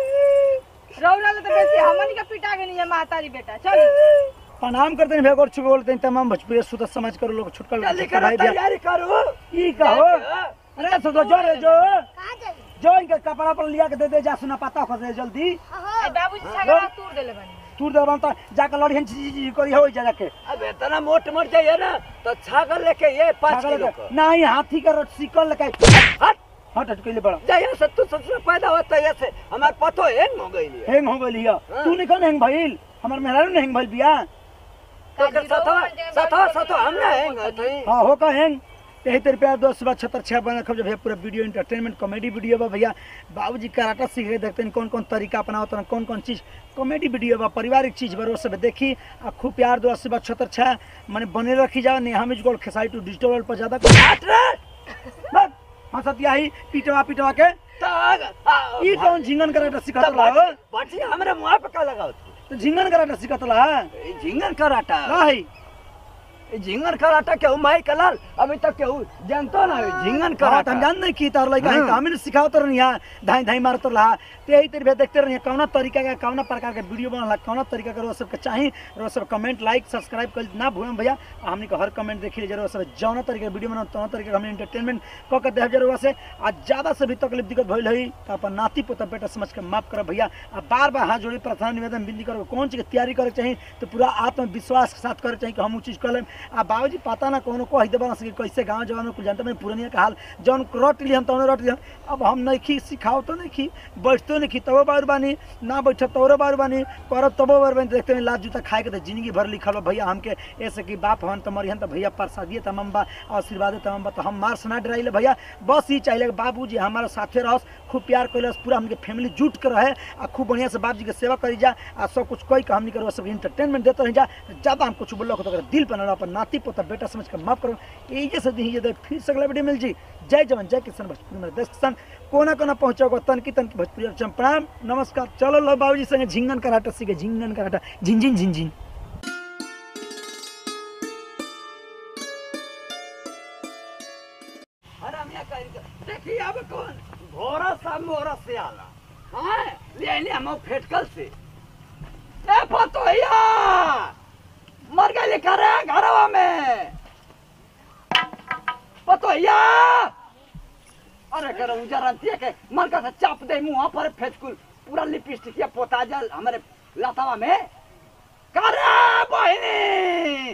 Speaker 1: रौरा ले तो बेसी हमनी के पिटा गनी है मातारी बेटा चल
Speaker 4: प्रणाम करते हैं भेगोर छुक बोलते हैं तमाम भोजपुरी सुध समाज करो लोग छुटकल
Speaker 2: जल्दी
Speaker 4: छुटकल
Speaker 2: करो
Speaker 4: भाई दिया
Speaker 2: तैयारी करो
Speaker 4: ई कहो अरे सुधो जो रे जो
Speaker 6: कहां जाई
Speaker 4: जो इनके कपड़ा पर लिया के दे दे जा सुना पता कर दे जल्दी
Speaker 6: हां
Speaker 1: ए बाबूजी छगड़ा तूर देले बनी
Speaker 4: तू दे तो जाकर लड़ियन जी जी करी हो जा जाके
Speaker 2: अब इतना मोट मोट चाहिए ना तो छागल लेके ये पाँच
Speaker 4: छागल
Speaker 2: किलो
Speaker 4: के-
Speaker 2: का
Speaker 4: नहीं हाथी का सिकल लेके
Speaker 2: हट
Speaker 4: हट हट कइले बड़ा
Speaker 2: जहिया से तू ससुर पैदा होता है से हमार पतो हैंग हो गई है
Speaker 4: हैंग हो गइल हिया
Speaker 2: हाँ।
Speaker 4: तू नहीं कौन हैंग भइल हमर मेहरारू नहीं हैंग भइल बिया
Speaker 2: तो कर सतवा सतवा सतवा हम ना हैंग होते
Speaker 4: हाँ हो का हैंग यही तेरे प्यार दोस्त बात छतर छह बना खब जब भैया पूरा वीडियो इंटरटेनमेंट कॉमेडी वीडियो बा भैया बाबूजी कराटा सीख के देखते हैं कौन कौन तरीका अपनावत हैं कौन कौन चीज कॉमेडी वीडियो बा पारिवारिक चीज बा वो सब देखी आ खूब प्यार दोस्त बात छतर छह माने बने रखी जाओ नहीं हम इसको खेसाई टू डिजिटल वर्ल्ड पर ज्यादा
Speaker 2: हट रे
Speaker 4: बस हाँ सत्या ही पीटवा पीटवा के
Speaker 2: तो
Speaker 4: ई कौन झिंगन कराटा सिखात ला
Speaker 2: बाटी हमरे मुंह पे का लगाओ तू
Speaker 4: तो झिंगन कराटा सिखात ला
Speaker 2: ए, झिंगन कराटा
Speaker 4: नहीं
Speaker 2: ए, झिंगन कराटा केहू माई कलाल अभी तक केहू जानतो ना है, झिंगन
Speaker 4: हाँ,
Speaker 2: कराटा
Speaker 4: हम जान नहीं की तार लइका है
Speaker 2: हाँ।
Speaker 4: तो हमें सिखाओ तो रही धाई धाई मारत रहा ते यही तेरे देखते रही कौना तरीका का कौना प्रकार के वीडियो बनला कौना तरीका का सबके चाही रो सब कमेंट लाइक सब्सक्राइब कर ना भूलें भैया आ हमनी के हर कमेंट देखी जरूर सब जौना तरीके के वीडियो बनाओ तौना तरीके के हमने एंटरटेनमेंट क के देव जरूर से आज ज्यादा से भी तकलीफ दिक्कत भइल है तो अपन नाती पोता बेटा समझ के माफ कर भैया आ बार बार हाथ जोड़ी प्रार्थना निवेदन विनती करो कौन चीज के तैयारी करे चाहिए तो पूरा आत्मविश्वास के साथ करे चाहिए कि हम उ चीज कर लेम आ बाबूजी पता ना कोनो कह देबा ना सके कैसे गांव जवान में कुछ जानते मैं पुरानिया का हाल जौन रट ली हम तौन रट ली हम अब हम नहीं खी सिखाओ तो नहीं खी बैठतो नहीं खी तबो बार बानी ना बैठ तोरो बार बानी करब तबो बार बानी देखते हैं लाज जूता खाए के तो जिंदगी भर लिखल बा भैया हमके ऐसे कि बाप हन तो मरिहन तो भैया प्रसादिए तमाम बा आशीर्वाद तमाम बा तो हम मार से ना डराइले भैया बस ही चाहिए बाबू जी हमारे साथे रहस खूब प्यार कैलस पूरा हमके फैमिली जुट के रहे आ खूब बढ़िया से बाप जी के सेवा करी जा आ सब कुछ कोई का हमनी करो सब इंटरटेनमेंट देते रही जा ज्यादा हम कुछ बोलो तो दिल पर ना अपन नाती पोता बेटा समझ के माफ करो यही से दी ये फिर से अगला वीडियो मिल जी जय जवान जय किसान भोजपुरी मेरे देश किसान कोना कोना पहुंचो तन की तन की भोजपुरी अब चम प्रणाम नमस्कार चलो लो बाबूजी संगे झिंगन कराटा सीखे झिंगन कराटा झिंझिन झिंझिन
Speaker 2: अरे हम यहाँ कहीं देखिए अब कौन घोड़ा सा मोरा से आला हाँ ले ले हम फेटकल से ए फतोहिया मर गए करे घरवा में फतोहिया अरे कर उजरंतिया के मर का से चाप दे मुंह पर फेटकुल पूरा लिपस्टिक या पोता जल हमारे लतावा में करे बहिनी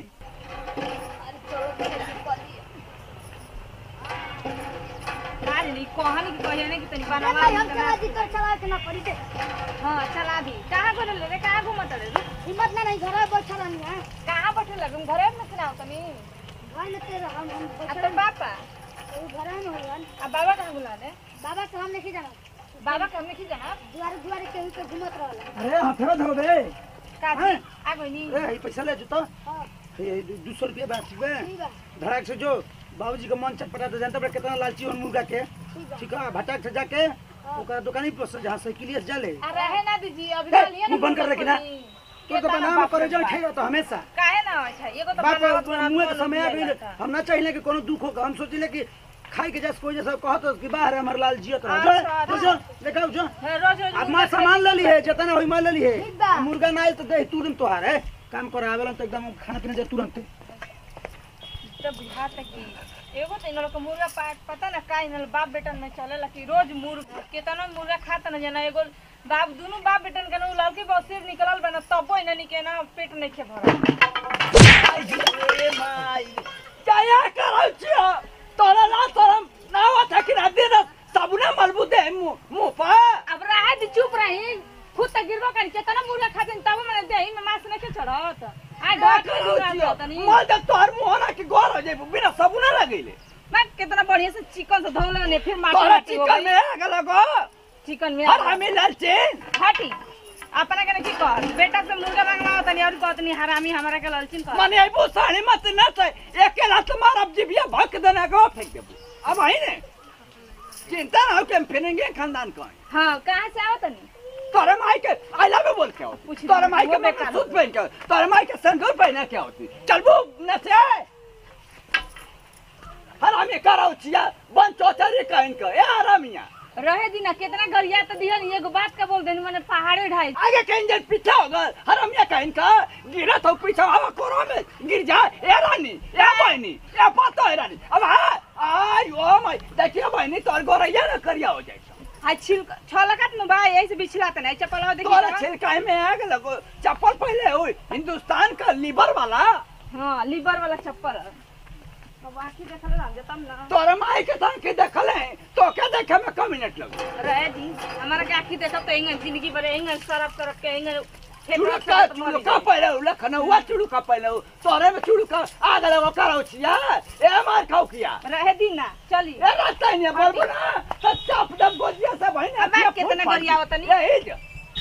Speaker 1: आज नहीं कहानी की कहिए कि तनी
Speaker 6: अरे
Speaker 1: बनवा
Speaker 6: भाई हम चला दी तो चला के ना पड़ी दे
Speaker 1: हां चला दी कहां को ले रे कहां घूमत रे रे?
Speaker 6: हिम्मत ना नहीं घर में बैठा रहनी है
Speaker 1: कहां बैठे लगम घरे में सुनाओ तनी
Speaker 6: भाई ने तेरे हम हम
Speaker 1: आ
Speaker 6: बैठा
Speaker 1: तो बापा
Speaker 6: रहनी घर में होवन
Speaker 1: आ बाबा कहां बुला दे
Speaker 6: बाबा के हम नहीं जाना
Speaker 1: बाबा कहां नहीं जाना
Speaker 6: दुआरे दुआरे केहू के घूमत रहल
Speaker 4: अरे हथवा धो दे
Speaker 1: का
Speaker 4: हैं?
Speaker 1: आ गई नी
Speaker 4: ए ई पैसा ले जूता
Speaker 6: हां
Speaker 4: ये दो सौ रुपया बात ठीक है
Speaker 6: ठीक बा
Speaker 4: धड़ाक से जो बाबूजी का मन चटपटा तो जानते बड़े कितना लालची और मुर्गा के
Speaker 6: ठीक बा
Speaker 4: ठीक है भटक से जाके ओकरा दुकानी पर जहाँ साइकिलिया से जाले
Speaker 1: आ रहे ना दीजिए अभी
Speaker 4: हे,
Speaker 1: डालिए ना
Speaker 4: मुंह बंद कर रखी ना। तो तो बनाम करे जो ठेगा तो हमेशा
Speaker 1: काहे ना अच्छा एगो तो
Speaker 4: बाप
Speaker 1: बनावत
Speaker 4: रे,
Speaker 1: बनावत
Speaker 4: मुंह के
Speaker 1: लोग
Speaker 4: समय आ
Speaker 1: मिल
Speaker 4: गइल
Speaker 1: जाता।
Speaker 4: हम ना चाहिए कि कोनो दुख हो हम सोचिले कि खाई के जैसे कोई जैसा कहत हो कि बाहर है हमार लाल जियत रहो
Speaker 1: अच्छा,
Speaker 4: जो जो देखाओ जो
Speaker 1: है, रोज रोज
Speaker 4: अब मां सामान ले ली है जितना होई मां ले ली है
Speaker 6: ठीक बा।
Speaker 4: मुर्गा ना आइल तो दे तुरंत तोहार है काम करे आवेला तो एकदम खाना पीना जाए तुरंत
Speaker 1: तो बुझाता कि एगो तो इन लोग के मुर्गा पाट पता ना का इन लोग बाप बेटन में चलेला कि रोज मुर्गा केतना मुर्गा खाता ना जना एगो बाप दोनों बाप बेटन के ना उ लड़की बसिर निकलल बना तबो इना निके ना पेट नहीं खे भरल
Speaker 2: ए माई क्या करो छियो तोरा ना शरम ना आवत है कि ना दिन साबुना मलबू दे मुंह मुंह पर
Speaker 1: अब रहा दी चुप रही खुद तक गिरबो कर केतना मुर्गा खाते तब मैंने देही में मांस नहीं के चढ़त आ
Speaker 2: क्या
Speaker 1: डॉक्टर
Speaker 2: करो
Speaker 1: मुर्गा
Speaker 2: छियो
Speaker 1: तनी
Speaker 2: मल दे तोहर मुंह ना कि गोर हो जाइबू बिना साबुना लगैले
Speaker 1: मैं कितना बढ़िया से चिकन से धोले ने फिर माटी
Speaker 2: तोरा
Speaker 1: माटी हो
Speaker 2: चिकन
Speaker 1: गई
Speaker 2: में आग लगो
Speaker 1: चिकन में
Speaker 2: हर हमें लालचीन
Speaker 1: हटी अपना के की कर बेटा से मुर्गा मंगवा तनी और कहतनी हरामी हमरा के ललचिन कर
Speaker 2: मने आइबू साड़ी मत न से एकेला तुम्हारा जिबिया भक देना को फेंक देबू अब आई ने चिंता ना हो कि हम फिरेंगे खानदान का हैं।
Speaker 1: हाँ कहाँ से आओ तनी
Speaker 2: तोरे माई के आई लव यू बोल के आओ
Speaker 1: पूछ ली,
Speaker 2: तोरे माई के
Speaker 1: वो बेकार
Speaker 2: सूट पहन के आओ तोरे माई के संदूर पहने के होती चल वो न से हरामी कराओ छिया बन चौचरी कहन के ए हरामिया
Speaker 1: रहे दिना कितना गरिया तो दिहन एगो बात का बोल देनी मैंने पहाड़े ढाई
Speaker 2: आगे कहीं जन पीछे होगा हरामिया कहन का गिरा तो पीछे हवा कोरो में गिर जा ए रानी ए बहनी ए पतो है रानी अब आ आई ओ माई देखिए बहनी तोर गोरैया न करिया हो जाए
Speaker 1: आज छिल छलकत में बा यही से बिछला तने चप्पल
Speaker 2: तोरा
Speaker 1: देखी
Speaker 2: छिलकाई में आ गया लगो चप्पल पहले हुई हिंदुस्तान का लीवर वाला
Speaker 1: हाँ लीवर वाला चप्पल अब आखी देखल रह जतम ना
Speaker 2: तोरे माई के संग के देखल है तो क्या देखे में कम मिनट लग
Speaker 1: रहे दी हमारा के आखी देखब तो इंगन जिंदगी भर इंगन सरफ सरफ के इंगन
Speaker 2: चुड़का चुड़का पहले हो लखनऊआ चुड़का पहले हो तोरे में चुड़का आ गए वो करो छिया ए मार खाओ किया
Speaker 1: रहे दी ना चली
Speaker 2: ए रास्ता ही नहीं बोलबो ना सच्चा अपने बोलिया से भाई ने
Speaker 1: अब आप कितना गरिया होतनी?
Speaker 2: यही जो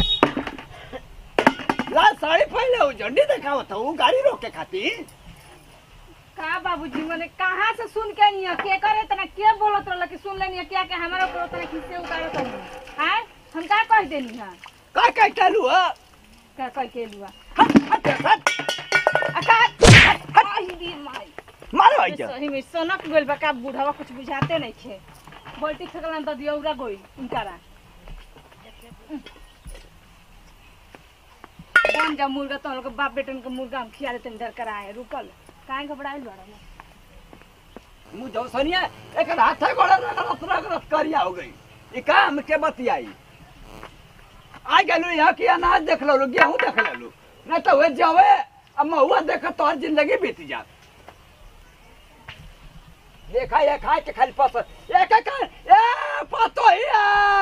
Speaker 2: लाल साड़ी पहले हो झंडी दिखावत हो गाड़ी रोक के खातिर
Speaker 1: का बाबूजी मने कहाँ से सुन के नहीं के करे तना के बोलत रहल कि सुन लेनी क्या के हमारा ऊपर तना खिस्से उतारत नहीं हां हम का कह देनी हां
Speaker 2: का का चलू है
Speaker 1: का कह के लुआ
Speaker 2: हट हट हट
Speaker 1: आ का आई दी माई
Speaker 2: मारो आई जा
Speaker 1: सही में सोनक गोल बा का बुढ़ावा कुछ बुझाते नहीं छे बोलती खगलन तो दियौरा गोई इनकारा बन जा मुर्गा तो हम लोग के बाप बेटन के मुर्गा हम खिया देते डर कर आए रुकल काहे घबराइल बाड़ा
Speaker 2: मुँह जो सनिया एक हाथ है गोड़ा रगड़त रगड़त करिया हो गई ई काम के बतियाई आ गेलू यहाँ की अनाज देख लो गेहूं देख लो नहीं तो वे जावे अब महुआ देख तो हर जिंदगी बीत जा देखा ये खाए के खाली पस एक एक ए पतो हिया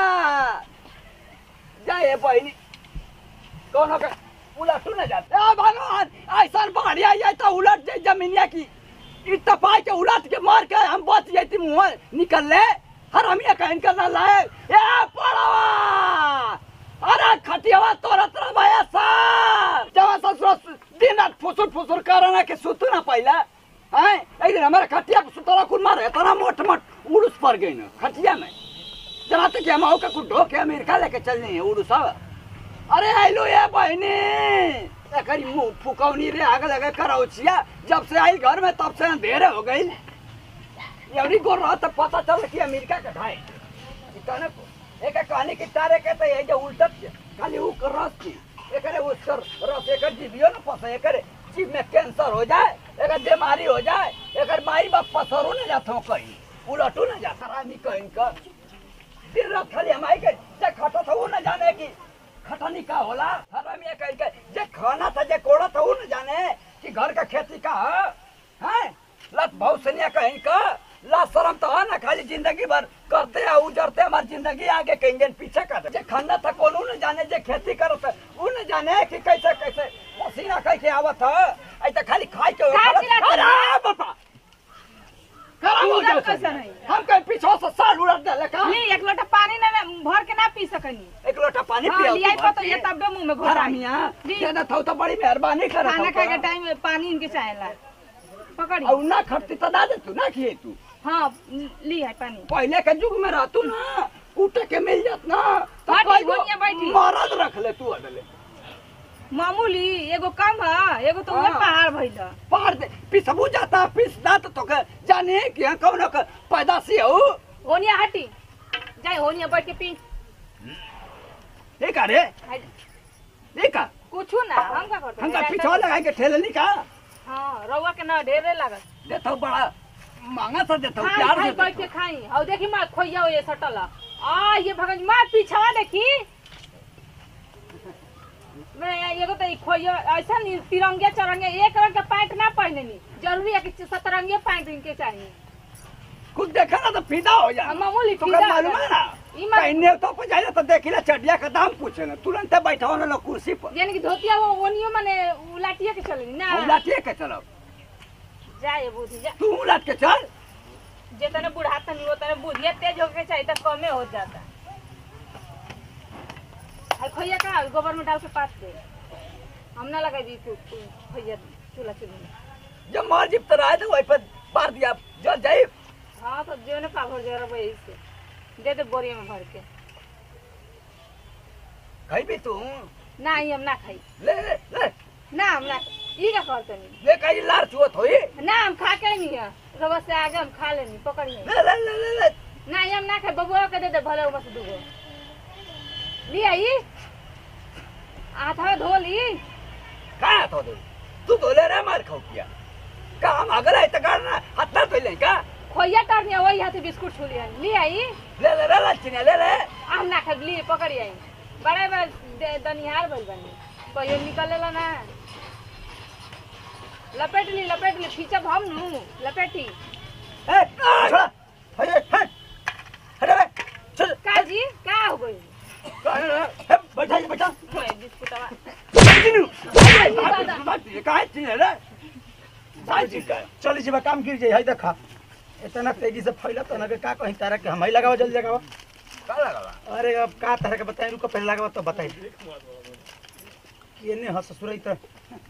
Speaker 2: जाए बहनी कोनो के उलट न जाते ए भगवान ऐसा बढ़िया जाए तो उलट जाए जमीनिया की ई तपाई के उलट के मार के हम बच जाती मुंह निकल ले हर हम ये कहन करना लाए ए पड़वा अरे खटियावा तोरा तोरा भया सार जवा ससुर दिन रात फुसुर फुसुर करना के सुतू ना पहिला हैं एक दिन हमारे खटिया पे सुतरा कुल मारे तना मोट मोट उड़ूस पर गई ना खटिया में जरा तक हम आओ का कुछ ढोके अमेरिका लेके चलने हैं उड़ूस अरे आइलो ये बहनी एकरी मुंह फुकौनी रे आगे लगे कराओ छिया जब से आई घर में तब से अंधेरे हो गई एवरी गोर रहा तब पता चल कि अमेरिका के ढाई इतने एक कहानी की तारे के तो ये जो उल्टत के खाली ऊ कर रस की एकरे उसकर रस एकर जीवियो न फसे एकरे जीव में कैंसर हो जाए एकर बीमारी हो जाए एकर माई बाप पसरो न जातो कहीं उलटू न जा हरामी कहीं का दिन रात खाली हमारी के जे खटा था वो न जाने की खटनी का होला हरामी ये कहीं के जे खाना था जे कोड़ा था वो न जाने कि घर का खेती का है हैं लत बहुत सनिया कहीं का ला शरम तो है ना खाली जिंदगी भर करते हैं उजरते हमारी जिंदगी आगे के इंजन पीछे कर जे खाना था कौन न जाने जे खेती करत है वो न जाने कि कैसे कैसे पसीना कैसे आवत है ऐसे खाली खाई के
Speaker 1: का चिल्लाते
Speaker 2: अरे बापा खराब हो
Speaker 1: उड़त
Speaker 2: जाए
Speaker 1: कैसे नहीं?
Speaker 2: हम कहीं पीछे से साल उड़त दे का
Speaker 1: ली एक लोटा पानी ना ना भर के ना पी सकनी
Speaker 2: एक लोटा पानी
Speaker 1: हाँ,
Speaker 2: पिया
Speaker 1: लियाई पतो ये तब मुंह में घोटा
Speaker 2: हरामिया
Speaker 1: जी।
Speaker 2: देना था तो बड़ी मेहरबानी कर
Speaker 1: खाना खाए के टाइम में पानी इनके चाहेला पकड़ी
Speaker 2: और ना खटती तो ना दे तू ना खिए तू
Speaker 1: हाँ ली है पानी
Speaker 2: पहले के युग में रहतू ना कूटे के मिल जात ना तो
Speaker 1: बैठी,
Speaker 2: कई गो
Speaker 1: होनिया बैठी।
Speaker 2: मरद रख ले तू अदले
Speaker 1: मामूली एगो कम है एगो तो उहे
Speaker 2: हाँ।
Speaker 1: पहाड़ भइल है।
Speaker 2: पार दे पिसबू जाता पिस दात तो के जाने कि यहाँ कौन का पैदासी हो
Speaker 1: होनिया हटी जाए होनिया बैठ के पी
Speaker 2: एक अरे एक आ
Speaker 1: कुछ ना हम का करते
Speaker 2: हम का पिछवा लगा के ठेले नहीं का
Speaker 1: हाँ रउआ के ना ढेरे लागत
Speaker 2: देता बड़ा महंगा सा देता
Speaker 1: खाई
Speaker 2: प्यार
Speaker 1: खाई
Speaker 2: से
Speaker 1: बैठ के खाई और देखी माँ खोइया हो ये सटल है। आ ये भगन माँ पीछवा देखी मैं एगो तो ई खोइया ऐसा नहीं तिरंगे चरंगे एक रंग के पैंट ना पहने नी जरूरी है कि सतरंगे पैंट इनके चाहिए
Speaker 2: कुछ देखा ना तो फिदा हो जा
Speaker 1: हम मामूली
Speaker 2: तो
Speaker 1: फिदा
Speaker 2: मालूम
Speaker 1: हो
Speaker 2: है
Speaker 1: जा।
Speaker 2: ना
Speaker 1: ई मत-
Speaker 2: कहने तो पे जाए तो देखिला चटिया का दाम पूछे ना तुरंत बैठा ना कुर्सी पर
Speaker 1: यानी कि धोतिया वो ओनियो माने उलाटिया के चले ना
Speaker 2: हम लाटिए के चलो
Speaker 1: जाए बुद्धि जा
Speaker 2: तू लाट के चल
Speaker 1: जे तने बुढ़ाता नहीं वो तने बुढ़िया तेज होके चाहिए तो कमे हो जाता है खोइया का गोबर में डाल के पात दे हम ना लगा दी तू तू खोइया चूल्हा चूल्हा में
Speaker 2: जब मर जिब तो रहे तो वही पर पार दिया जल जाए
Speaker 1: हाँ तो जो ने पाभर जरा वही से दे दे बोरिया में भर के
Speaker 2: खइबी तू
Speaker 1: ना ई हम ना खाई
Speaker 2: ले ले ले
Speaker 1: ना हम ना ई का करतनी
Speaker 2: ले कहीं लार चुअत होई
Speaker 1: ना हम खा के नहीं है रवा से आगे हम खा लेनी पकड़ी है
Speaker 2: ले ले ले ले ले
Speaker 1: ना ई हम ना खाई बबुआ के दे दे भले बस दूगो ली आई आधा धो ली
Speaker 2: का तो दे तू तो ले रे मार खाऊ किया का हम अगला है त करना हत्ता तो ले का
Speaker 1: खोइया टारनी वही हाथे बिस्कुट छू लिया ली आई
Speaker 2: ले ले रे लचिने ले ले
Speaker 1: हम ना खाई ली पकड़ी आई बड़े बड़े दनिहार भइल बनी कहियो निकलेला ना लपेट ली लपेट ली खींचब हम नु लपेटी
Speaker 2: ए छोड़ा हटे हट हटे बे चल
Speaker 1: का जी का हो गई
Speaker 2: बैठा जी बैठा
Speaker 1: खोए बिस्कुटवा
Speaker 2: कंटिन्यू
Speaker 1: दादा।
Speaker 2: काहे चिने रे काहे चिने
Speaker 4: चल जी काम गिर जाई है देखा इतना तेजी से फैला तो ना के का कहीं तारा के हम ही लगाओ जल्दी लगाओ
Speaker 2: का लगा
Speaker 4: अरे अब का तरह के बताई रुको पहले लगाओ तो बताई केने हंस ससुरई तो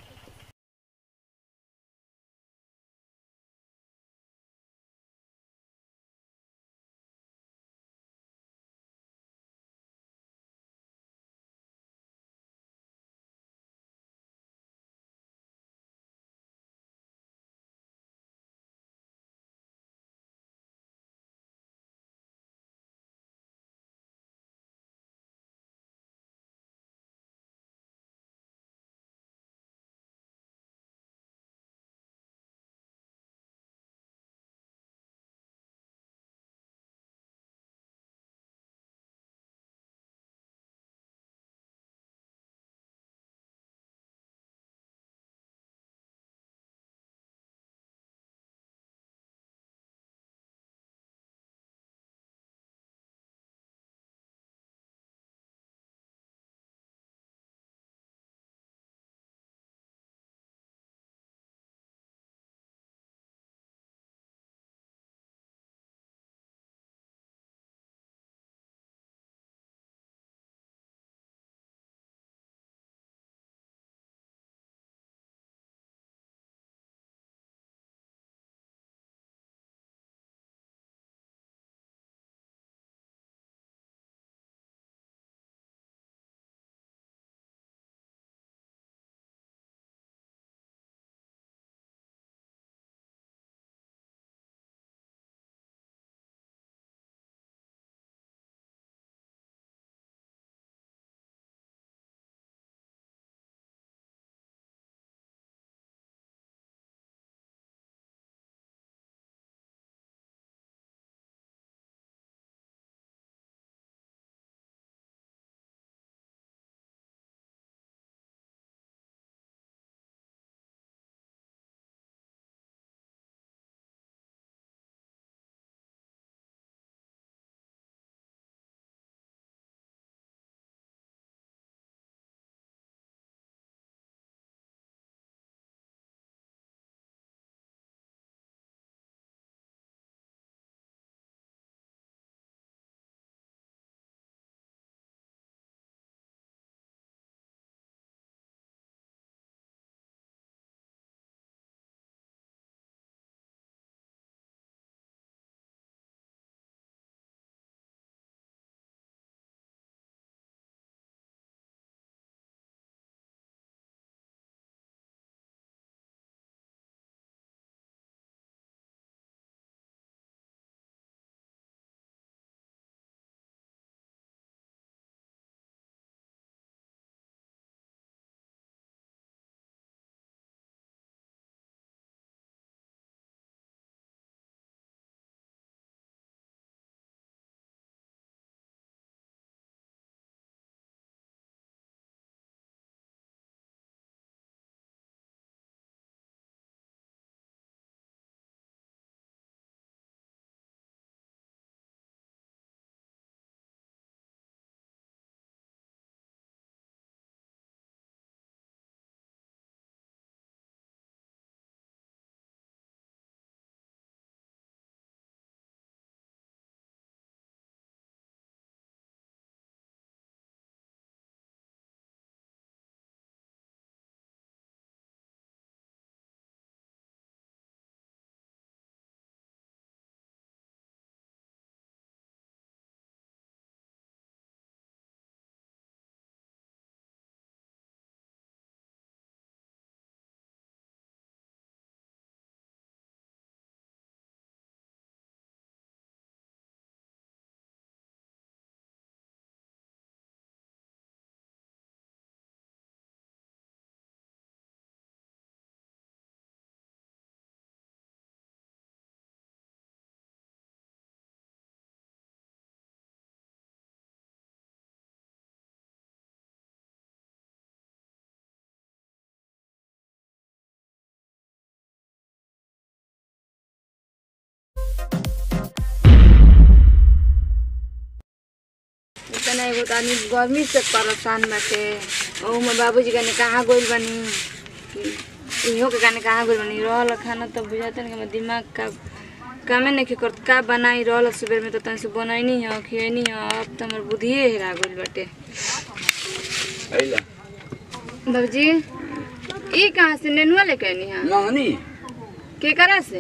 Speaker 1: तना एगो तो आदमी गर्मी से परेशान बाटे और में बाबूजी कने कहाँ गइल बानी कि इहो के कने कहाँ गइल बानी रहल खाना तो बुझाते ना कि हमर दिमाग का कामे नहीं करत का बनाई रहल सुबह में तो तन से बनैनी है खियनी है अब तो हमर बुद्धिए हेरा गइल बाटे
Speaker 2: अइला
Speaker 1: बाबूजी ई कहाँ से नेनुआ लेके आनी है
Speaker 2: नहनी
Speaker 1: के करा से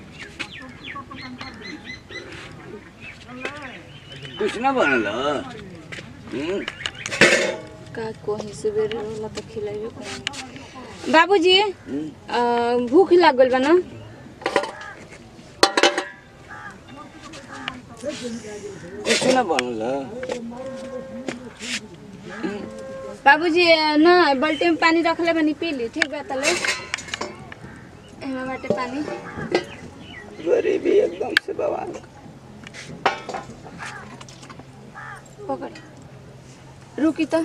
Speaker 2: कुछ ना बनल हम्म
Speaker 1: का कोही सुबेरे रहला तो खिलाइबे करी बाबूजी अ, भूख लाग गइल बा ना
Speaker 2: कुछ ना बनल
Speaker 1: बाबूजी अ, ना बाल्टी में पानी रखले बनी पी ली ठीक बा तले एमे बाटे पानी
Speaker 2: गरीबी एकदम से बवाल
Speaker 1: पकड़ रुकी तो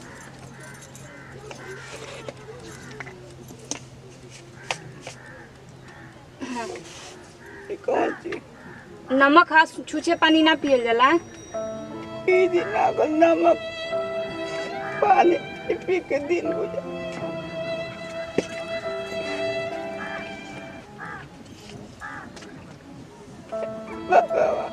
Speaker 2: ई कौन चीज
Speaker 1: नमक हा छूछे पानी ना पियल जाला
Speaker 2: ई दिन अगर नमक पानी पी पी के दिन गुजर भगवान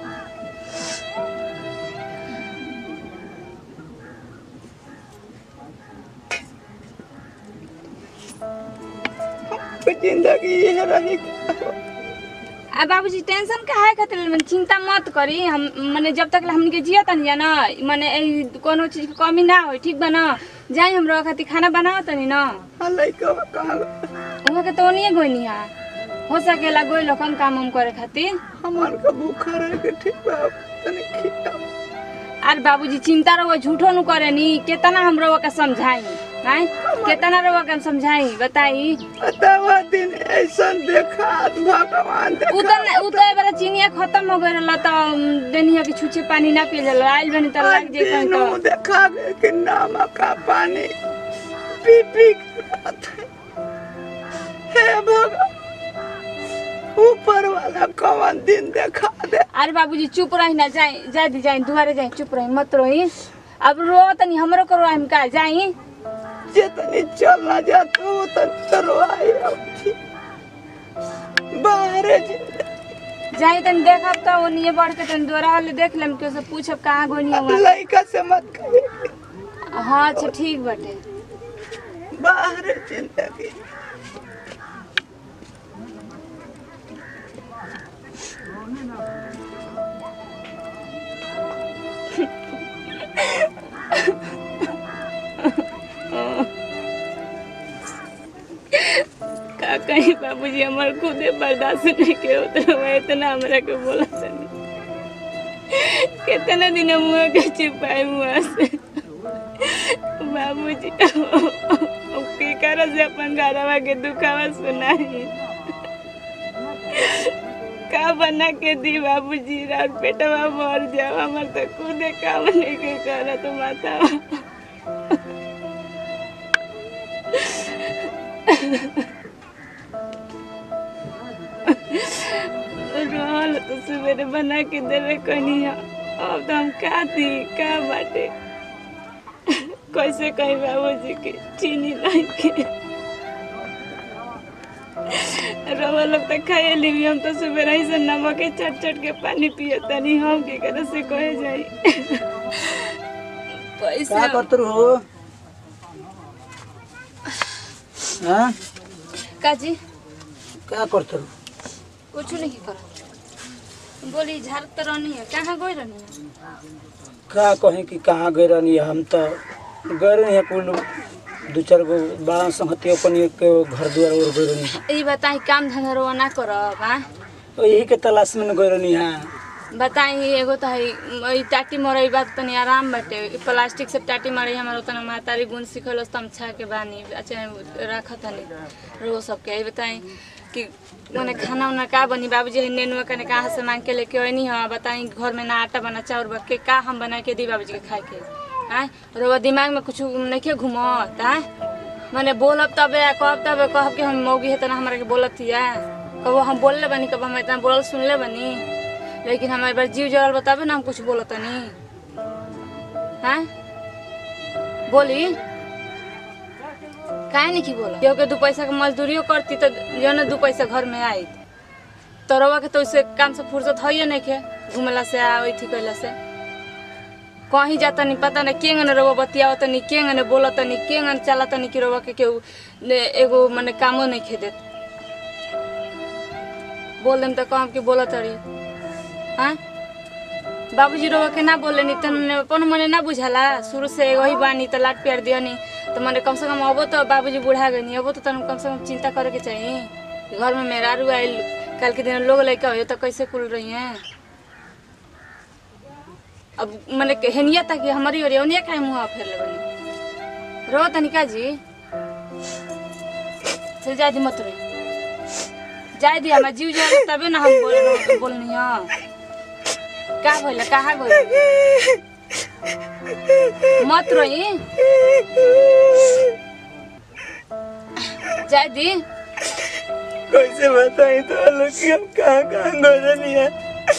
Speaker 2: हमको जिंदगी ये रही
Speaker 1: आ बाबूजी टेंशन काहे खातिर मन चिंता मत करी हम माने जब तक हमनी के जिया तनी ना माने ए, कोनो चीज के कमी ना होई ठीक बा ना जाई हमरा खातिर खाना बनाओ तनी ना
Speaker 2: लड़का कहाँ गए?
Speaker 1: उहाँ के तो नहीं गोइनी हा हो सकेला गोई लोकन काम उम करे खातिर
Speaker 2: हमार का भूखा रह के ठीक बा तने खिया
Speaker 1: अरे बाबूजी चिंता रहो झूठो नु करे नी केतना हम रहो के समझाई हैं केतना रहो के समझाई बताई
Speaker 2: बतावा दिन ऐसा देखा भगवान देखा
Speaker 1: उतर उतर बेला चिनिया खत्म हो गइल रहल त देनिया के छुछे पानी ना पिए जाला आइल बनी त लाग जे कहीं
Speaker 2: दिनों
Speaker 1: तो
Speaker 2: देखा गए कि नमक का पानी पी पी के रात है। हे भगवान ऊपर वाला कौन दिन देखा दे
Speaker 1: अरे बाबूजी चुप रही ना जाई जाई दी जाई दुआरे जाई चुप रही मत रोई अब रो तनी हमरो करो हम का जाई
Speaker 2: जितनी चलना जाता वो तो तरवाई होती बाहर जिंदगी
Speaker 1: जाई तनी देखब त ओनिए बढ़ के तनी दोरा वाले देख लेम के से पूछब कहाँ गोनी हुआ
Speaker 2: लड़का से मत कहिए
Speaker 1: हाँ अच्छा ठीक बाटे
Speaker 2: बाहर जिंदगी
Speaker 1: का कहीं बाबूजी हमार खुदे बर्दाश्त नहीं के उतना मैं इतना हमरा के बोला तनी कितना दिन मुँह के छिपाए मुँह से बाबूजी अब के कर से अपन घरवा के दुखावा सुनाई का बना के दी बाबूजी रात पेटवा मर जाओ हमार तो खुदे काम नहीं के करा तो माता रहल तो सवेरे बना के देवे कनी अब तो हम का दी का बाटे कैसे कही बाबूजी के चीनी लाई के रवा लोग तो खाए ली हम तो सवेरे ही से नमक के चट चट के पानी पिए तनी हम के करे से कहे जाई
Speaker 4: का
Speaker 1: पैसा
Speaker 4: करत हो हाँ
Speaker 1: काजी
Speaker 4: का करत हो
Speaker 1: कुछ नहीं कर बोली झाड़ तो रहनी है कहाँ गई रहनी है
Speaker 4: का कहीं कि कहाँ गए रहनी हम तो गए रहनी है कुल दू चार गो बड़ा संगति अपन के घर दुआर और गए रहनी
Speaker 1: ई बताई काम धंधा रोवा ना करब हाँ
Speaker 4: है यही के तलाश में न गए रहनी है
Speaker 1: बताई एगो तो है ई टाटी मरई बात तनी आराम बाटे ई प्लास्टिक से टाटी मरई हमार उतना मातारी गुण सिखल तम छा के बानी अच्छा रखत हनी रो सबके ई बताई कि मने खाना उना का बनी बाबूजी नेनुआ कने कहाँ से मांग के लेके आनी हाँ बताई घर में ना आटा बना चाउर बा के का हम बना के दी बाबूजी के खाए के आय रोवा दिमाग में कुछ नहीं घूमत आय मने बोलब तबे कहब तबे कहब कि हम मौगी है तना हमारा के बोलत हिया कबो हम बोलले बनी कब हम इतना बोलल सुनले बनी लेकिन हमारे बार जीव जरल बताबे ना हम कुछ बोलत नहीं
Speaker 7: हाँ बोली काहे नहीं की बोला केहू के दू पैसा के मजदूरियो करती तो जो ना दू पैसा घर में आई तो रवा के तो उससे काम से फुर्सत है नहीं के घूमला से आ थी कैला से कहीं जाता नहीं पता नहीं केंगन रवा बतियावत तनी केंगन बोलत तनी केंगन चला तनी कि रवा के केहू ने एगो मने कामो नहीं खे देत बोल देम तो कहम कि बोलत रही हाँ बाबूजी रोवा के ना बोले नी तने अपन मने ना बुझाला शुरू से एगो ही बानी त लाट प्यार दिया नी तो मने कम से कम अबो तो बाबूजी बुढ़ा गए नी अबो तो तन कम से कम चिंता करे के चाहिए कि घर में मेहरारू आइल कल के दिन लोग लड़का हो तो कैसे कुल रही हैं अब मने के हेनिया तक हमारी ओर ओनिया काहे मुंह फेर ले बनी रो तनिका जी चल जा दी मत रे जाए दी हमार जीव जा तबे ना हम बोल बोलनी हां का भइल कहाँ गइल मत रोई जाए दी
Speaker 4: कैसे बताई तो लोग कि हम कहाँ कहाँ गोजनी है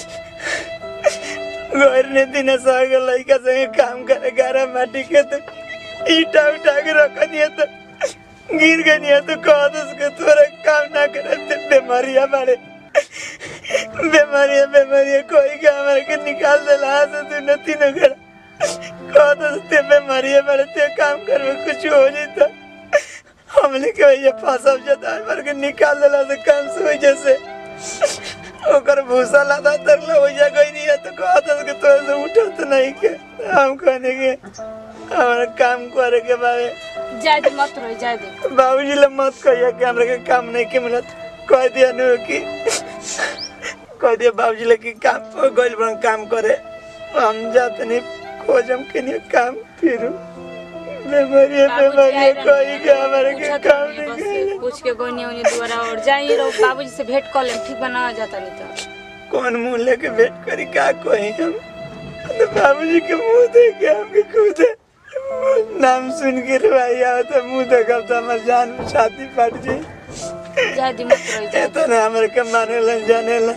Speaker 4: घर ने दिन साग लड़का संगे काम करे गारा माटी के तो ईटा उठा के रख दिया तो गिर गई तो कह दो उसके तोरा काम ना करे तो बीमारियां बारे बीमारियां बीमारियां कोई के हमारे के निकाल दे ला से तू न तीनों घर कह दो ते बीमारियां बारे ते काम करवे कुछ हो जाए तो हमने के ये फांसब जदा हमारे के निकाल देला से काम से हो जैसे ओकर भूसा लादा तरला हो जा गई नहीं है तो कहा था कि तो से उठत नहीं के हम कहने के हमारा काम करे के बारे
Speaker 7: जाए दी मत रोई जाए दी
Speaker 4: बाबूजी ले मत कहिए कि हमरा के काम नहीं के मिलत कह दिया नु कि कह दिया बाबूजी ले कि काम गइल बन काम करे हम जात नहीं खोजम के नहीं काम फिर बीमारी बीमारी कोई के हमारे के काम नहीं के
Speaker 7: पूछ के गोनी ओनी दुआरा और जाइए रहो बाबूजी से भेंट कर ले ठीक बना जाता नहीं तो
Speaker 4: कौन मुंह लेके वेट करी का कोई हम तो बाबूजी के मुंह देख के हमके खुद नाम सुन के रुआई आओ तो मुंह देखब तो हमार जान में छाती फट जाई
Speaker 7: जाए दी मत रोई जाए
Speaker 4: तो ना हमारे के माने लन जाने लन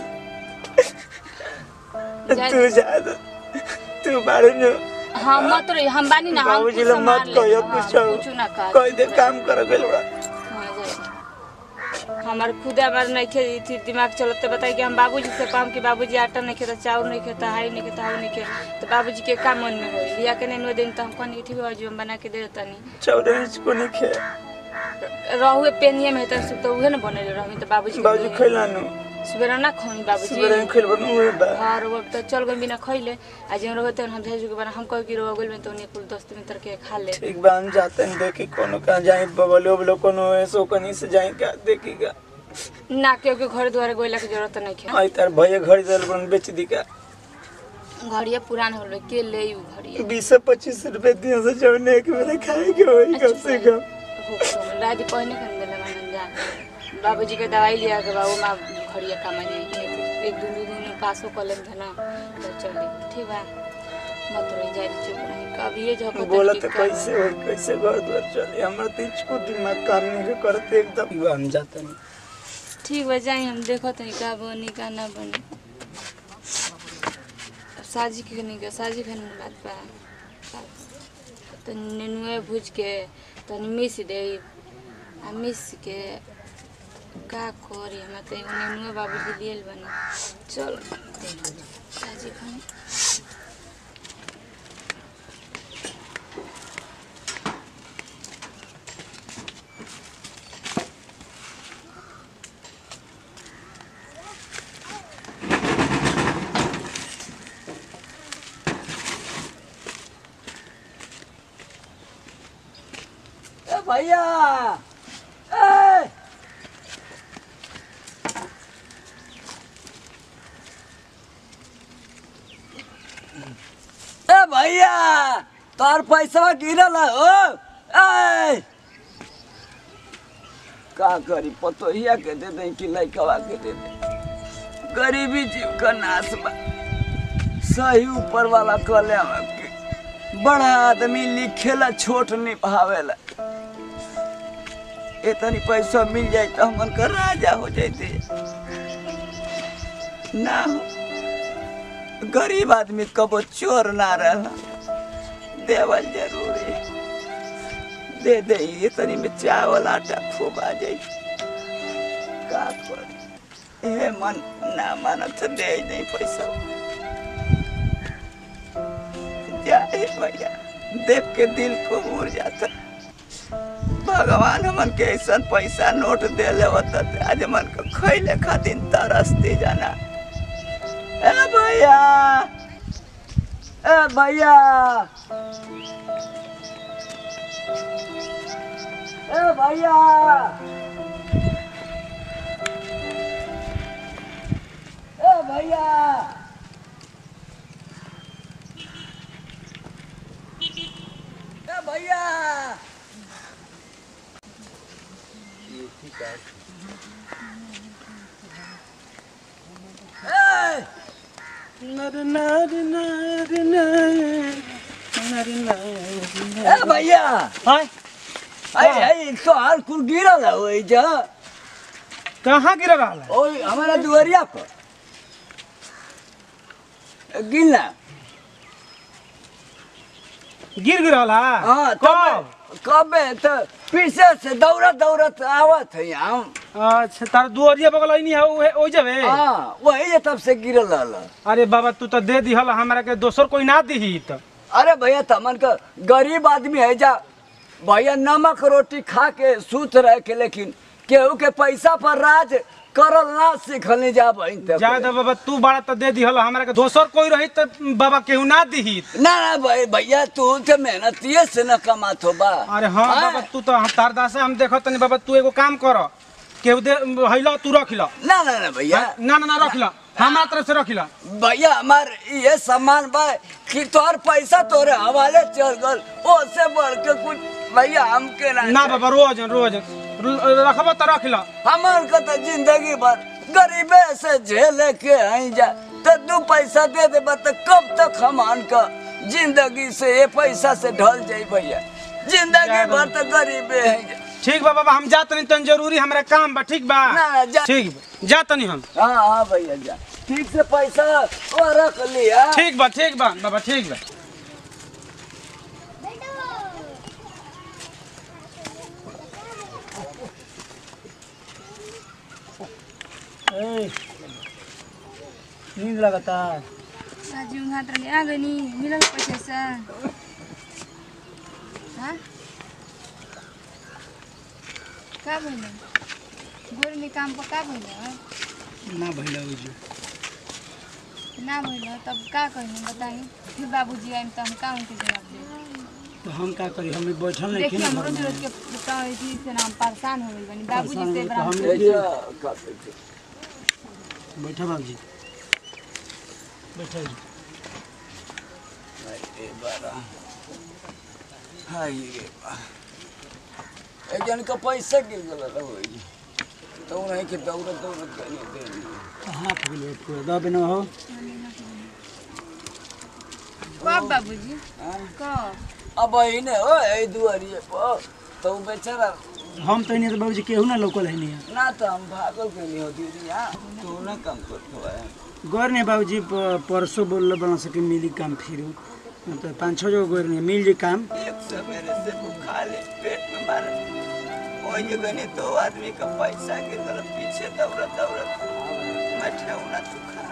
Speaker 4: तू जा तो तू बाड़ू नु
Speaker 7: हाँ मत रोई हम बानी ना हम
Speaker 4: बाबूजी
Speaker 7: कुछ
Speaker 4: ले
Speaker 7: संभाल
Speaker 4: मत
Speaker 7: लेंगे,
Speaker 4: कहियो
Speaker 7: हाँ,
Speaker 4: कुछ
Speaker 7: कुछ ना कहा
Speaker 4: कोई दे काम कर गइल बा
Speaker 7: हाँ, जाए। हमार खुद हमार नहीं खे थी दिमाग चलते बताई कि हम बाबूजी से काम कि बाबूजी आटा नहीं खेता चाउर नहीं खेता हाई नहीं खेता हाउ नहीं खे तो बाबूजी के काम मन में होई लिया के नहीं दिन तो हम कहनी ठीक है जो हम बना के दे देता नहीं
Speaker 4: चौदह इंच को नहीं खे
Speaker 7: रहुए पेनिए में तो सुख तो उहे ना बने रही तो बाबूजी
Speaker 4: बाबूजी खैला नु
Speaker 7: सुबह ना खोई बाबूजी
Speaker 4: सुबह में खैल बनू हुए बा
Speaker 7: हाँ रोब तो चल गई बिना खैले आज हम रहो तो हम भेज के बना हम कह कि रोब गइल में तो उन्हें कुल दोस्त मित्र के खा ले
Speaker 4: ठीक बा हम जाते हैं देखी कोनो कहाँ जाए बबलो उबलो कोनो ऐसो कहीं से जाए क्या देखी का
Speaker 7: ना केहू के घर द्वारे गोइला के जरूरत नहीं है
Speaker 4: आई तार भैया घर दल बन बेच दी का
Speaker 7: घड़िया पुरान हो रहे के ले उ घड़िया
Speaker 4: बीस से पच्चीस रुपए दिया से जौन एक मेरे खाए के वही कम से कम
Speaker 7: राजी पहने कर दिले मन जा बाबूजी के दवाई लिया के बाबू माँ घड़िया कमा नहीं एक दो दिन पासो कर लेम था ना तो चली ठीक बा मत रही जाए चुप रही कभी ये झपत
Speaker 4: बोला तो कैसे हो कैसे घर द्वार चले हमारे तो इसको दिमाग काम नहीं करते एकदम युवा हम जाते नहीं
Speaker 7: ठीक बा जाई हम देखो तनी का बनी का ना बनी अब साजी के नहीं के साजी के नहीं बात बा तो नेनुए भूज के तनी मिस दे आ मिस के का करी हम तो एगो नेनुए बाबूजी लिए बनी चल साजी खानी
Speaker 2: ए भैया ए ए भैया तोर पैसा गिरल है हो ए का करी पतोहिया के दे दे कि लइकवा के दे दे गरीबी जीव का नाश बा सही ऊपर वाला कले के बड़ा आदमी लिखेला छोट निभावेला इतनी पैसा मिल जाए तो हमन का राजा हो जाते ना हो गरीब आदमी कबो चोर ना रहला देवल जरूरी दे दे ये तनी में चावल आटा खूब आ जाई का कर ए मन ना मानत तो दे नहीं पैसा जाए भैया देख के दिल को उड़ जाता भगवान हमन के ऐसा पैसा नोट दे ले होता आज मन को खैले खातिर तरसते जाना ए भैया ए भैया ए भैया ए भैया ए भैया ए ए भैया
Speaker 4: हाय
Speaker 2: आई आई तो हाल कुल गिरल है ओई जा
Speaker 4: कहाँ गिर रहा है
Speaker 2: ओई हमारा दुआरिया पर गिरना
Speaker 4: गिर गिर रहा है
Speaker 2: हाँ
Speaker 4: कब
Speaker 2: कब कबे तो पीछे से दौड़त दौड़त आवत है हम
Speaker 4: अच्छा तार दुआरिया बगल नहीं है ओहे ओ जबे
Speaker 2: हाँ वही जे तब से गिरल रहल
Speaker 4: अरे बाबा तू तो दे दिहल हमरा के दोसर कोई ना दीही त
Speaker 2: अरे भैया तमन का गरीब आदमी है जा भैया नमक रोटी खा के सूत रह के लेकिन केहू के पैसा पर राज करल ना सीखल जा बहन तब।
Speaker 4: जा दे बाबा तू बड़ा तो दे दिहल हमरा के दोसर कोई रही त बाबा केहू ना दीही
Speaker 2: ना ना भाई भैया तू तो मेहनतिये से न कमात हो बा
Speaker 4: अरे हाँ
Speaker 2: हाँ?
Speaker 4: बाबा तू तो हम तार दासे हम देखत तनी बाबा तू एगो काम कर केहू दे हैला तू रख ला
Speaker 2: ना ना ना भैया
Speaker 4: ना ना ना रख ला हमारा तरफ से रख ला
Speaker 2: भैया हमार ये सामान बा कि तोर पैसा तोरे हवाले चल गल ओसे बढ़ के कुछ भैया हमके ना
Speaker 4: ना बाबा रोज रोज रखबा तो रख ला
Speaker 2: हमार को तो जिंदगी भर गरीबे से झेले के आई जा तो दू पैसा दे दे तो कब तक हमान का जिंदगी से ये पैसा से ढल जाई भैया जिंदगी भर तो गरीबे है जा।
Speaker 4: ठीक बा बाबा हम जा तनी तन जरूरी हमरा काम बा ठीक बा
Speaker 2: ना ना जा
Speaker 4: ठीक बा जा तनी हम
Speaker 2: हाँ हाँ भैया जा ठीक से पैसा वो रख लिया
Speaker 4: ठीक बा ठीक बा बाबा ठीक बा नींद लगता
Speaker 7: राजू हाथ रंगे आ गई नी मिलल पैसा से हाँ का भइल गोर में काम पर का भइल
Speaker 4: ना भइला उजू
Speaker 7: ना भइल तब का कही बताई फिर बाबूजी आइम तो हम का उनके जवाब दे
Speaker 4: तो हम का करी हम बैठल नहीं
Speaker 7: देखिए हम रोज रोज के तो इसी से ना हम परेशान हो गइल बानी बाबूजी से बड़ा हम-
Speaker 2: भैया कर दे।
Speaker 4: बैठा बाबूजी बैठा जी
Speaker 2: ए बारा हाय रे बा एक जन का पैसा गिर गल रहो जी तो नहीं के दौड़त दौड़त गनी देनी
Speaker 4: कहाँ पे गेलो पूरा दबे न हो
Speaker 7: कब बाबूजी
Speaker 2: हाँ?
Speaker 7: कब
Speaker 2: अब इने हो ए दुआरिए पर तो उ बेचारा
Speaker 4: हम तो नहीं तो बाबूजी केहू ना लोकल है नहीं
Speaker 2: ना तो हम भागल के नहीं हो दीदी यहाँ तू ना काम करतो है
Speaker 4: गौर नहीं बाबूजी प- परसों बोल बना सके मिली काम फिर तो पाँच छः जगह गौर नहीं मिल जाए काम
Speaker 2: एक सवेरे से भूखा ले पेट में मारे वही जगह नहीं दो आदमी का पैसा गिर गल पीछे दौड़त दौड़त मैं ठेवना तू खा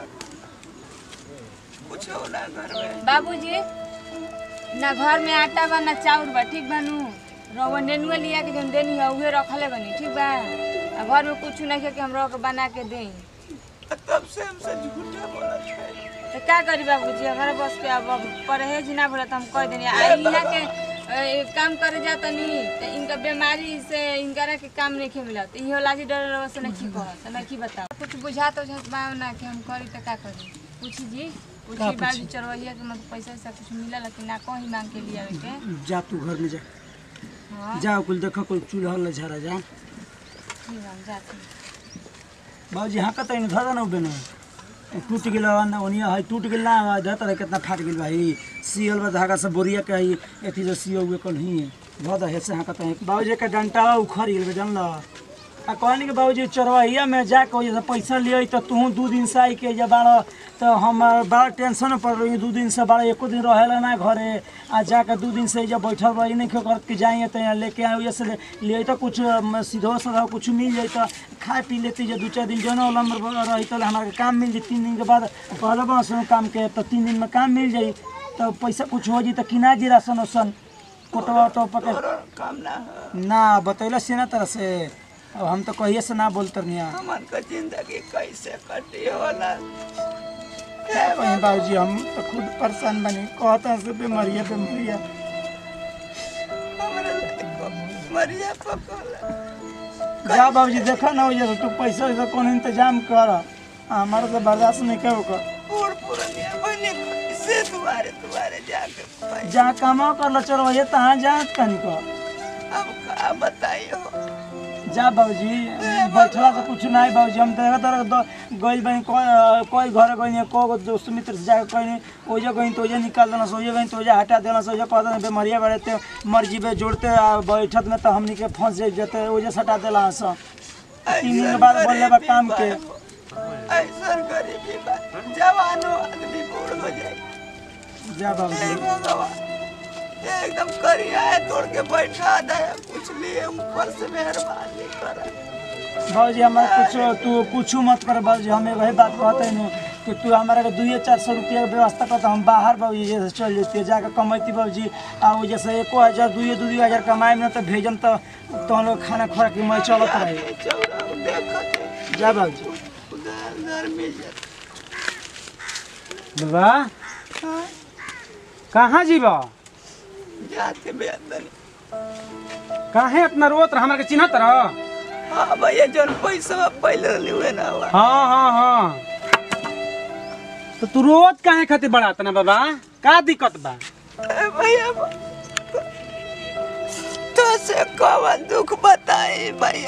Speaker 2: कुछ हो ना घर में
Speaker 7: बाबूजी ना घर में आटा बा ना चाउर बा ठीक बानू रवा नेनुआ लिया के जौन देनी है उहे रखले बनी ठीक बा आ घर में कुछ नहीं है कि हम रह के बना के दें
Speaker 2: तब से हमसे झूठा बोला है
Speaker 7: तो क्या करी बाबूजी हमारे बस के अब अब परहेज ना बोला तो हम कह देनी आ यहाँ के ए, काम करे जाता नहीं तो इनका बीमारी से इनका के काम नहीं खे मिला तो इहो लाजी डर रवा से नहीं कह तो नहीं बताओ कुछ बुझा तो बुझात बा ना कि हम करी तो का करी पूछी जी पूछी बाजू चरवैया के मतलब पैसा वैसा कुछ मिला कि ना कहीं मांग के लिए आवे के
Speaker 4: जा तू घर में जा
Speaker 7: हाँ
Speaker 4: जा कुल देखो कोई चूल्हा ल झरा जा
Speaker 7: ठीक है, हम जाते हैं।
Speaker 4: बाबूजी हाँ कतई न धरा न बेनो टूट गेल ना ओनिया है टूट गेल ना धर तरह कितना फाट गेल भाई सियल बा धागा से बोरिया के है एथी जो सियो हुए कल ही भद है से हाँ कतई बाबूजी के डंटा उखड़ गेल बे जानल आ कहनी के बाबूजी चरवहिया में जाके वजह से पैसा लिये तो तू दू दिन से आई के जब बाड़ तो हम बड़ा टेंशन पड़ रही दू दिन से बड़ा एको दिन रहेला ना घरे आ जाके दू दिन से जब बैठल रही नहीं कर के जाएंगे तो यहाँ लेके आए वजह से ले- लिए तो कुछ अम, सीधो साधा कुछ मिल जाए तो खा पी लेती जो दू चार दिन जो ना रही तो हमारे काम मिल जाए तीन दिन के बाद पहले बस काम के तो तीन दिन में काम मिल जाई तो पैसा कुछ हो जाई तो किना जी राशन उसन कोटवा तो पकड़
Speaker 2: काम ना हो
Speaker 4: ना बतैला से ना तरह से अब हम तो कहिए से ना बोलते नहीं
Speaker 2: हमन का जिंदगी कैसे कटी होला
Speaker 4: वही बाबूजी हम तो खुद परेशान बनी कहते से बीमारिया बीमारिया
Speaker 2: हमरे लायक मरिया पकला
Speaker 4: जा बाबूजी देखा ना वजह से तू पैसा वैसा कौन इंतजाम कर हमारा तो बर्दाश्त नहीं कर ओकर
Speaker 2: बूढ़ पुरनिया बने कैसे तुम्हारे तुम्हारे जाके पाई
Speaker 4: जहाँ कमा कर लो चलो वही तहाँ जा कहीं को
Speaker 2: अब का बताइयो
Speaker 4: जा बाबूजी बैठला से कुछ नहीं बाबूजी हम देखा तरह गई बनी कोई कोई घर गई को गो दोस्त मित्र से जाके कहीं ओजे गई तो ओजे निकाल देना सोजे गई तो ओजे हटा देना सोजे कह देना बीमारिया बढ़े ते मर्जी पे जोड़ते आ बैठत में तो हमनी के फंस जाए जते ओजे सटा देला सब तीन दिन के बाद बोले बा काम के
Speaker 2: ऐसा गरीबी बा जवानो आदमी बूढ़ हो जाए
Speaker 4: जा बाबूजी
Speaker 2: हे भगवान एकदम करिया है तोड़ के बैठा दे कुछ लिए ऊपर से मेहरबानी करा
Speaker 4: बाबूजी हमारे कुछ तू कुछ मत कर बाबूजी हम वही बात कहते हैं कि तू हमारे के दुइये चार सौ रुपया के व्यवस्था करता हम बाहर बाबूजी जैसे चल जेती जाकर कमैती बाबूजी आ वो जैसे एको हज़ार दुइये दू हजार कमाए में तो भेजम तो तो हम लोग खाना खोरा की मैं चलत रही
Speaker 2: चौरा देखत
Speaker 4: जा बाबूजी
Speaker 2: उधर उधर मिल जाता
Speaker 8: बाबा कहाँ जीबा
Speaker 2: जाते बेदन
Speaker 8: काहे इतना रोत रहा हमरा के चिन्हत रह
Speaker 2: हाँ भैया जौन पैसा पहले रहले हुए ना हुआ
Speaker 8: हाँ हाँ हाँ तो तू रोत काहे खातिर बड़ात ना बाबा का दिक्कत बा
Speaker 2: ए भैया तो से कवन दुख बताए भैया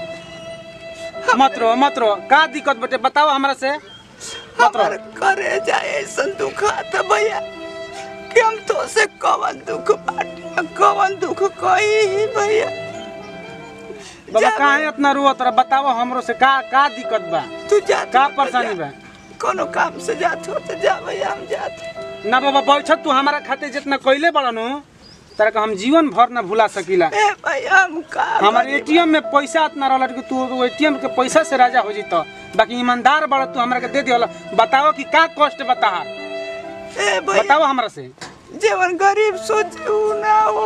Speaker 8: मत रो मत रो का दिक्कत बटे बताओ हमरा से मत रो
Speaker 2: हमार करे जाए ऐसा दुख आता भैया कि हम तो से कवन दुख बाटे कवन दुख कही भैया
Speaker 8: बाबा
Speaker 2: जा
Speaker 8: काहे इतना रोत रहा बताओ हमरो से का का दिक्कत बा
Speaker 2: तू जा
Speaker 8: का परेशानी बा
Speaker 2: कोनो काम से जात हो तो जा भैया हम जाते
Speaker 8: ना बाबा बैठ तू हमारा खातिर जितना कइले बड़नु तेरा का हम जीवन भर ना भुला सकीला
Speaker 2: ए भैया हम का
Speaker 8: हमारे
Speaker 2: करी?
Speaker 8: एटीएम में पैसा इतना रहल कि तू एटीएम के पैसा से राजा हो जीत बाकी ईमानदार बड़ा तू हमरा के दे दिया बताओ कि का कष्ट बता
Speaker 2: ए भैया
Speaker 8: बताओ हमरा से
Speaker 2: जीवन गरीब सोचे उ ना हो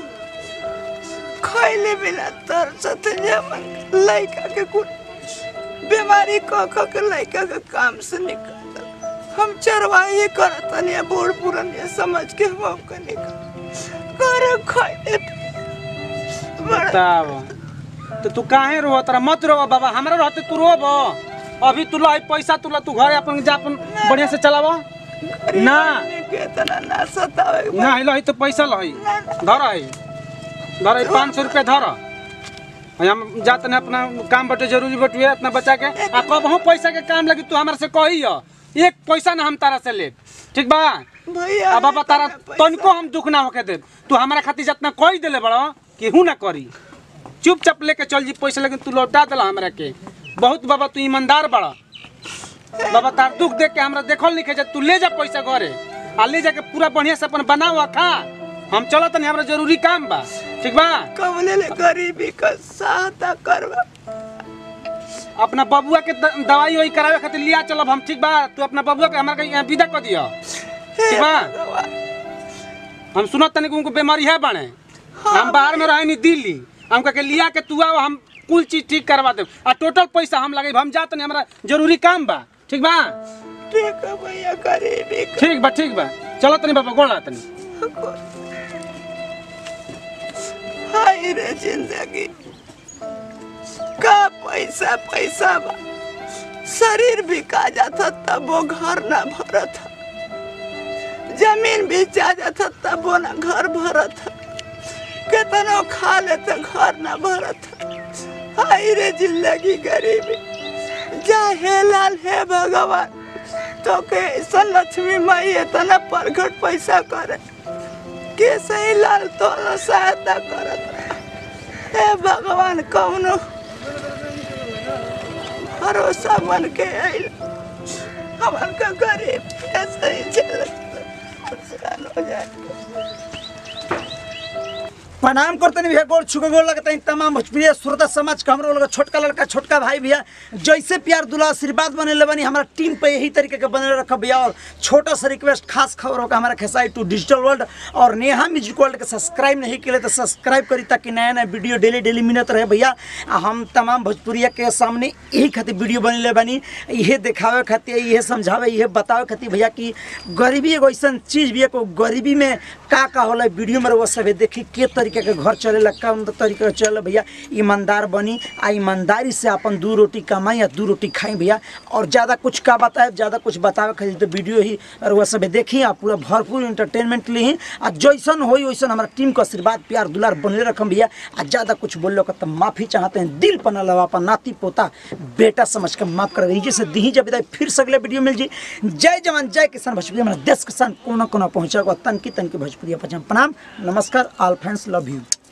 Speaker 2: खैले बिना तरसत जमन लड़का के कुछ बीमारी क क के लड़का के काम से निकल हम चरवाही करत नहीं बूढ़ पुरानिया समझ के हम आपका निकल कर खैले बड़ा
Speaker 8: बताओ तो तू काहे रो तरा मत रो बाबा हमरा रहते तू रोब अभी तू लाई पैसा तू ला तू घरे अपन जा अपन बढ़िया से चलाव ना
Speaker 2: के तना ना सतावे
Speaker 8: ना लही तो पैसा लही धर है धर है पाँच सौ रुपया धर है, हम जाते हैं अपना काम बटे जरूरी बटुए अपना बच्चा के आ कबहू पैसा के काम लगी तू हमरा से कही हो एक पैसा ना हम तारा से ले ठीक बा
Speaker 2: भैया
Speaker 8: अब बाबा तारा तनिको हम दुख ना होके दे तू हमारा खातिर जितना कही देले बड़ो कि हूँ ना करी चुपचाप लेके चल जी पैसा लेकिन तू लौटा दिला हमरा के बहुत बाबा तू ईमानदार बड़ा बाबा तार दुख देख के हमरा देखल नहीं खेजा तू ले जा पैसा घरे आ ले जाके पूरा बढ़िया से अपन बनाओ आ खा हम चलत नहीं हमरा जरूरी काम बा ठीक बा
Speaker 2: कबले ले गरीबी का सहायता करवा
Speaker 8: अपना बबुआ के द- दवाई वही करावे खातिर लिया चलब हम ठीक बा तू अपना बबुआ के हमरा के यहाँ विदा कर दिया ठीक बा हम सुनत तनी कि उनको बीमारी है बाणे हम बाहर में रहे नहीं दिल्ली हमका के लिया के तू आओ हम कुल चीज ठीक करवा दे आ टोटल पैसा हम लगे हम जात नहीं हमरा जरूरी काम बा ठीक बा
Speaker 2: ठीक है भैया गरीबी का
Speaker 8: ठीक बा ठीक बा चलो तनी बाबा गोड़ा तनी
Speaker 2: हाय रे जिंदगी का पैसा पैसा बा शरीर बिका जाता तब वो घर ना भरत जमीन बेचा जाता तब वो ना घर भरत कितनो खा लेते घर ना भरत हाय रे जिंदगी गरीबी जा हे लाल हे भगवान तो के ऐसा लक्ष्मी माई इतना प्रगट पैसा करे के सही लाल तो सहायता करत रहे हे भगवान कौनो भरोसा मन के आइल हमन का गरीब कैसे ही चल परेशान हो जाए
Speaker 4: प्रणाम करते नहीं भैया गोड़ छुके गोड़ लगता है तमाम भोजपुरी श्रोता समाज का हमरो लोग छोटका लड़का छोटका भाई भैया जैसे प्यार दुला आशीर्वाद बने ले बनी हमारा टीम पे यही तरीके के बने रखा भैया और छोटा सा रिक्वेस्ट खास खबर होगा हमारा खेसाई टू डिजिटल वर्ल्ड और नेहा म्यूजिक वर्ल्ड के सब्सक्राइब नहीं किए तो सब्सक्राइब करी ताकि नया नया वीडियो डेली डेली मिलत रहे भैया आ हम तमाम भोजपुरिया के सामने यही खातिर वीडियो बने ले बनी इहे दिखावे खातिर इहे समझावे इहे बतावे खातिर भैया कि गरीबी एगो ऐसा चीज भी है को गरीबी में का का होला वीडियो में वो सब देखी के तरीके के घर चलेला कौन तरीके से चले भैया ईमानदार बनी आ ईमानदारी से अपन दू रोटी कमाई या दू रोटी खाई भैया और ज़्यादा कुछ का बताए ज़्यादा कुछ बतावे खातिर तो वीडियो ही और वह सब देखी आ पूरा भरपूर इंटरटेनमेंट ली आ जैसन होई वैसन हमारा टीम का आशीर्वाद प्यार दुलार बनले रखम भैया आ ज़्यादा कुछ बोल लो तो माफ़ी चाहते हैं दिल पना लवा अपन नाती पोता बेटा समझ के माफ कर दीजिए से दी जब विदाई फिर से अगले वीडियो मिल जी जय जवान जय किसान भोजपुरी हमारा देश किसान कोना कोना पहुँचा तन की तन की भोजपुरी पहचान प्रणाम नमस्कार ऑल फ्रेंड्स लव यू